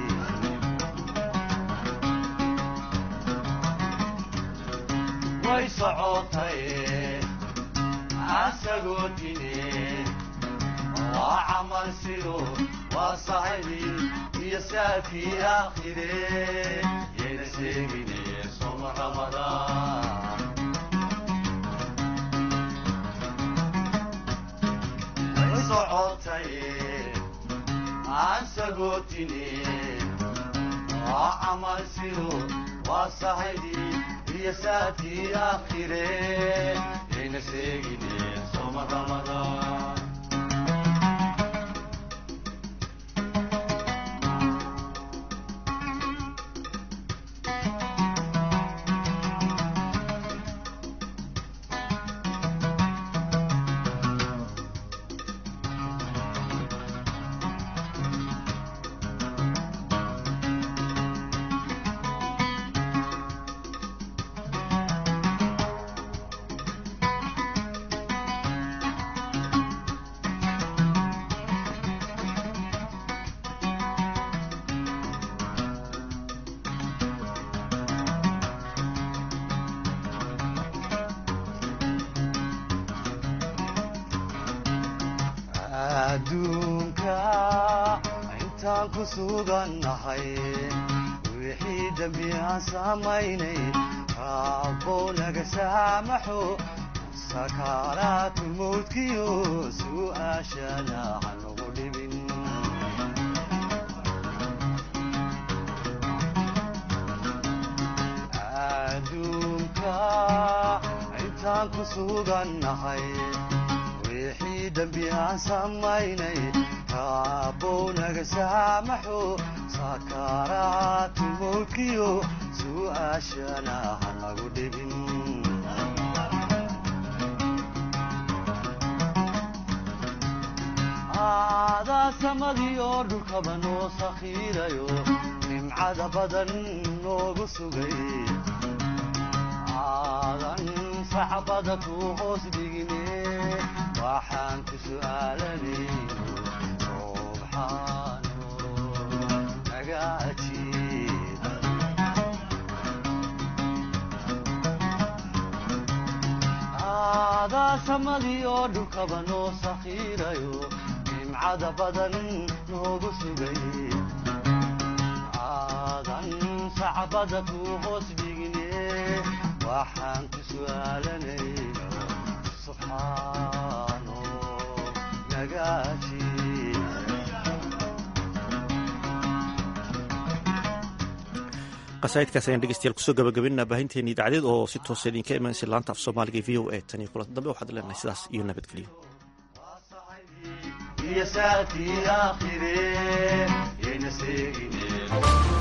Speaker 15: way socotay asagoo dine waa camal sido waa sahibi iyo saafii aakhire yayna sheegine soma ramadaan way socotay aan sagootine waa camal sido waa sahibi iyo saafii aakhire yayna sheegine soma ramadaan adduunka intaan ku sugannahay wixii dembi aan samaynay raabbow naga saamaxo sakaaraatu mawdkiyo su'aashana hanugu dhibin adduunka intaan ku sugannahay wixii dembi aan samaynay raabbow naga saamaxo sakaaraatu mawdkiyo su'aashana hanagu dhibin aadaa samadii oo dhulkaba noo sakhiirayo nimcada badan noogu sugay aadan sacbada ku hoos dhigine waxaan ku su'aalanayno subxaano naga ajiib aadaa samadii oo dhulkaba noo sakhiirayo nimcada badan noogu sugay aadan sacbada ku hoos dhigine waxaan ku su'aalanayno subxaano
Speaker 1: qasaa'idkaas ayaan dhegeystayaal kusoo gabagabinaa baahinteena idaacadeed oo si toosa idinka imanaysa laanta af soomaaliga v o a tan iyo kulanta dambe waxaad leenahay sidaas iyo nabadgelyo
Speaker 15: iyo saakii aakhire yayna seegine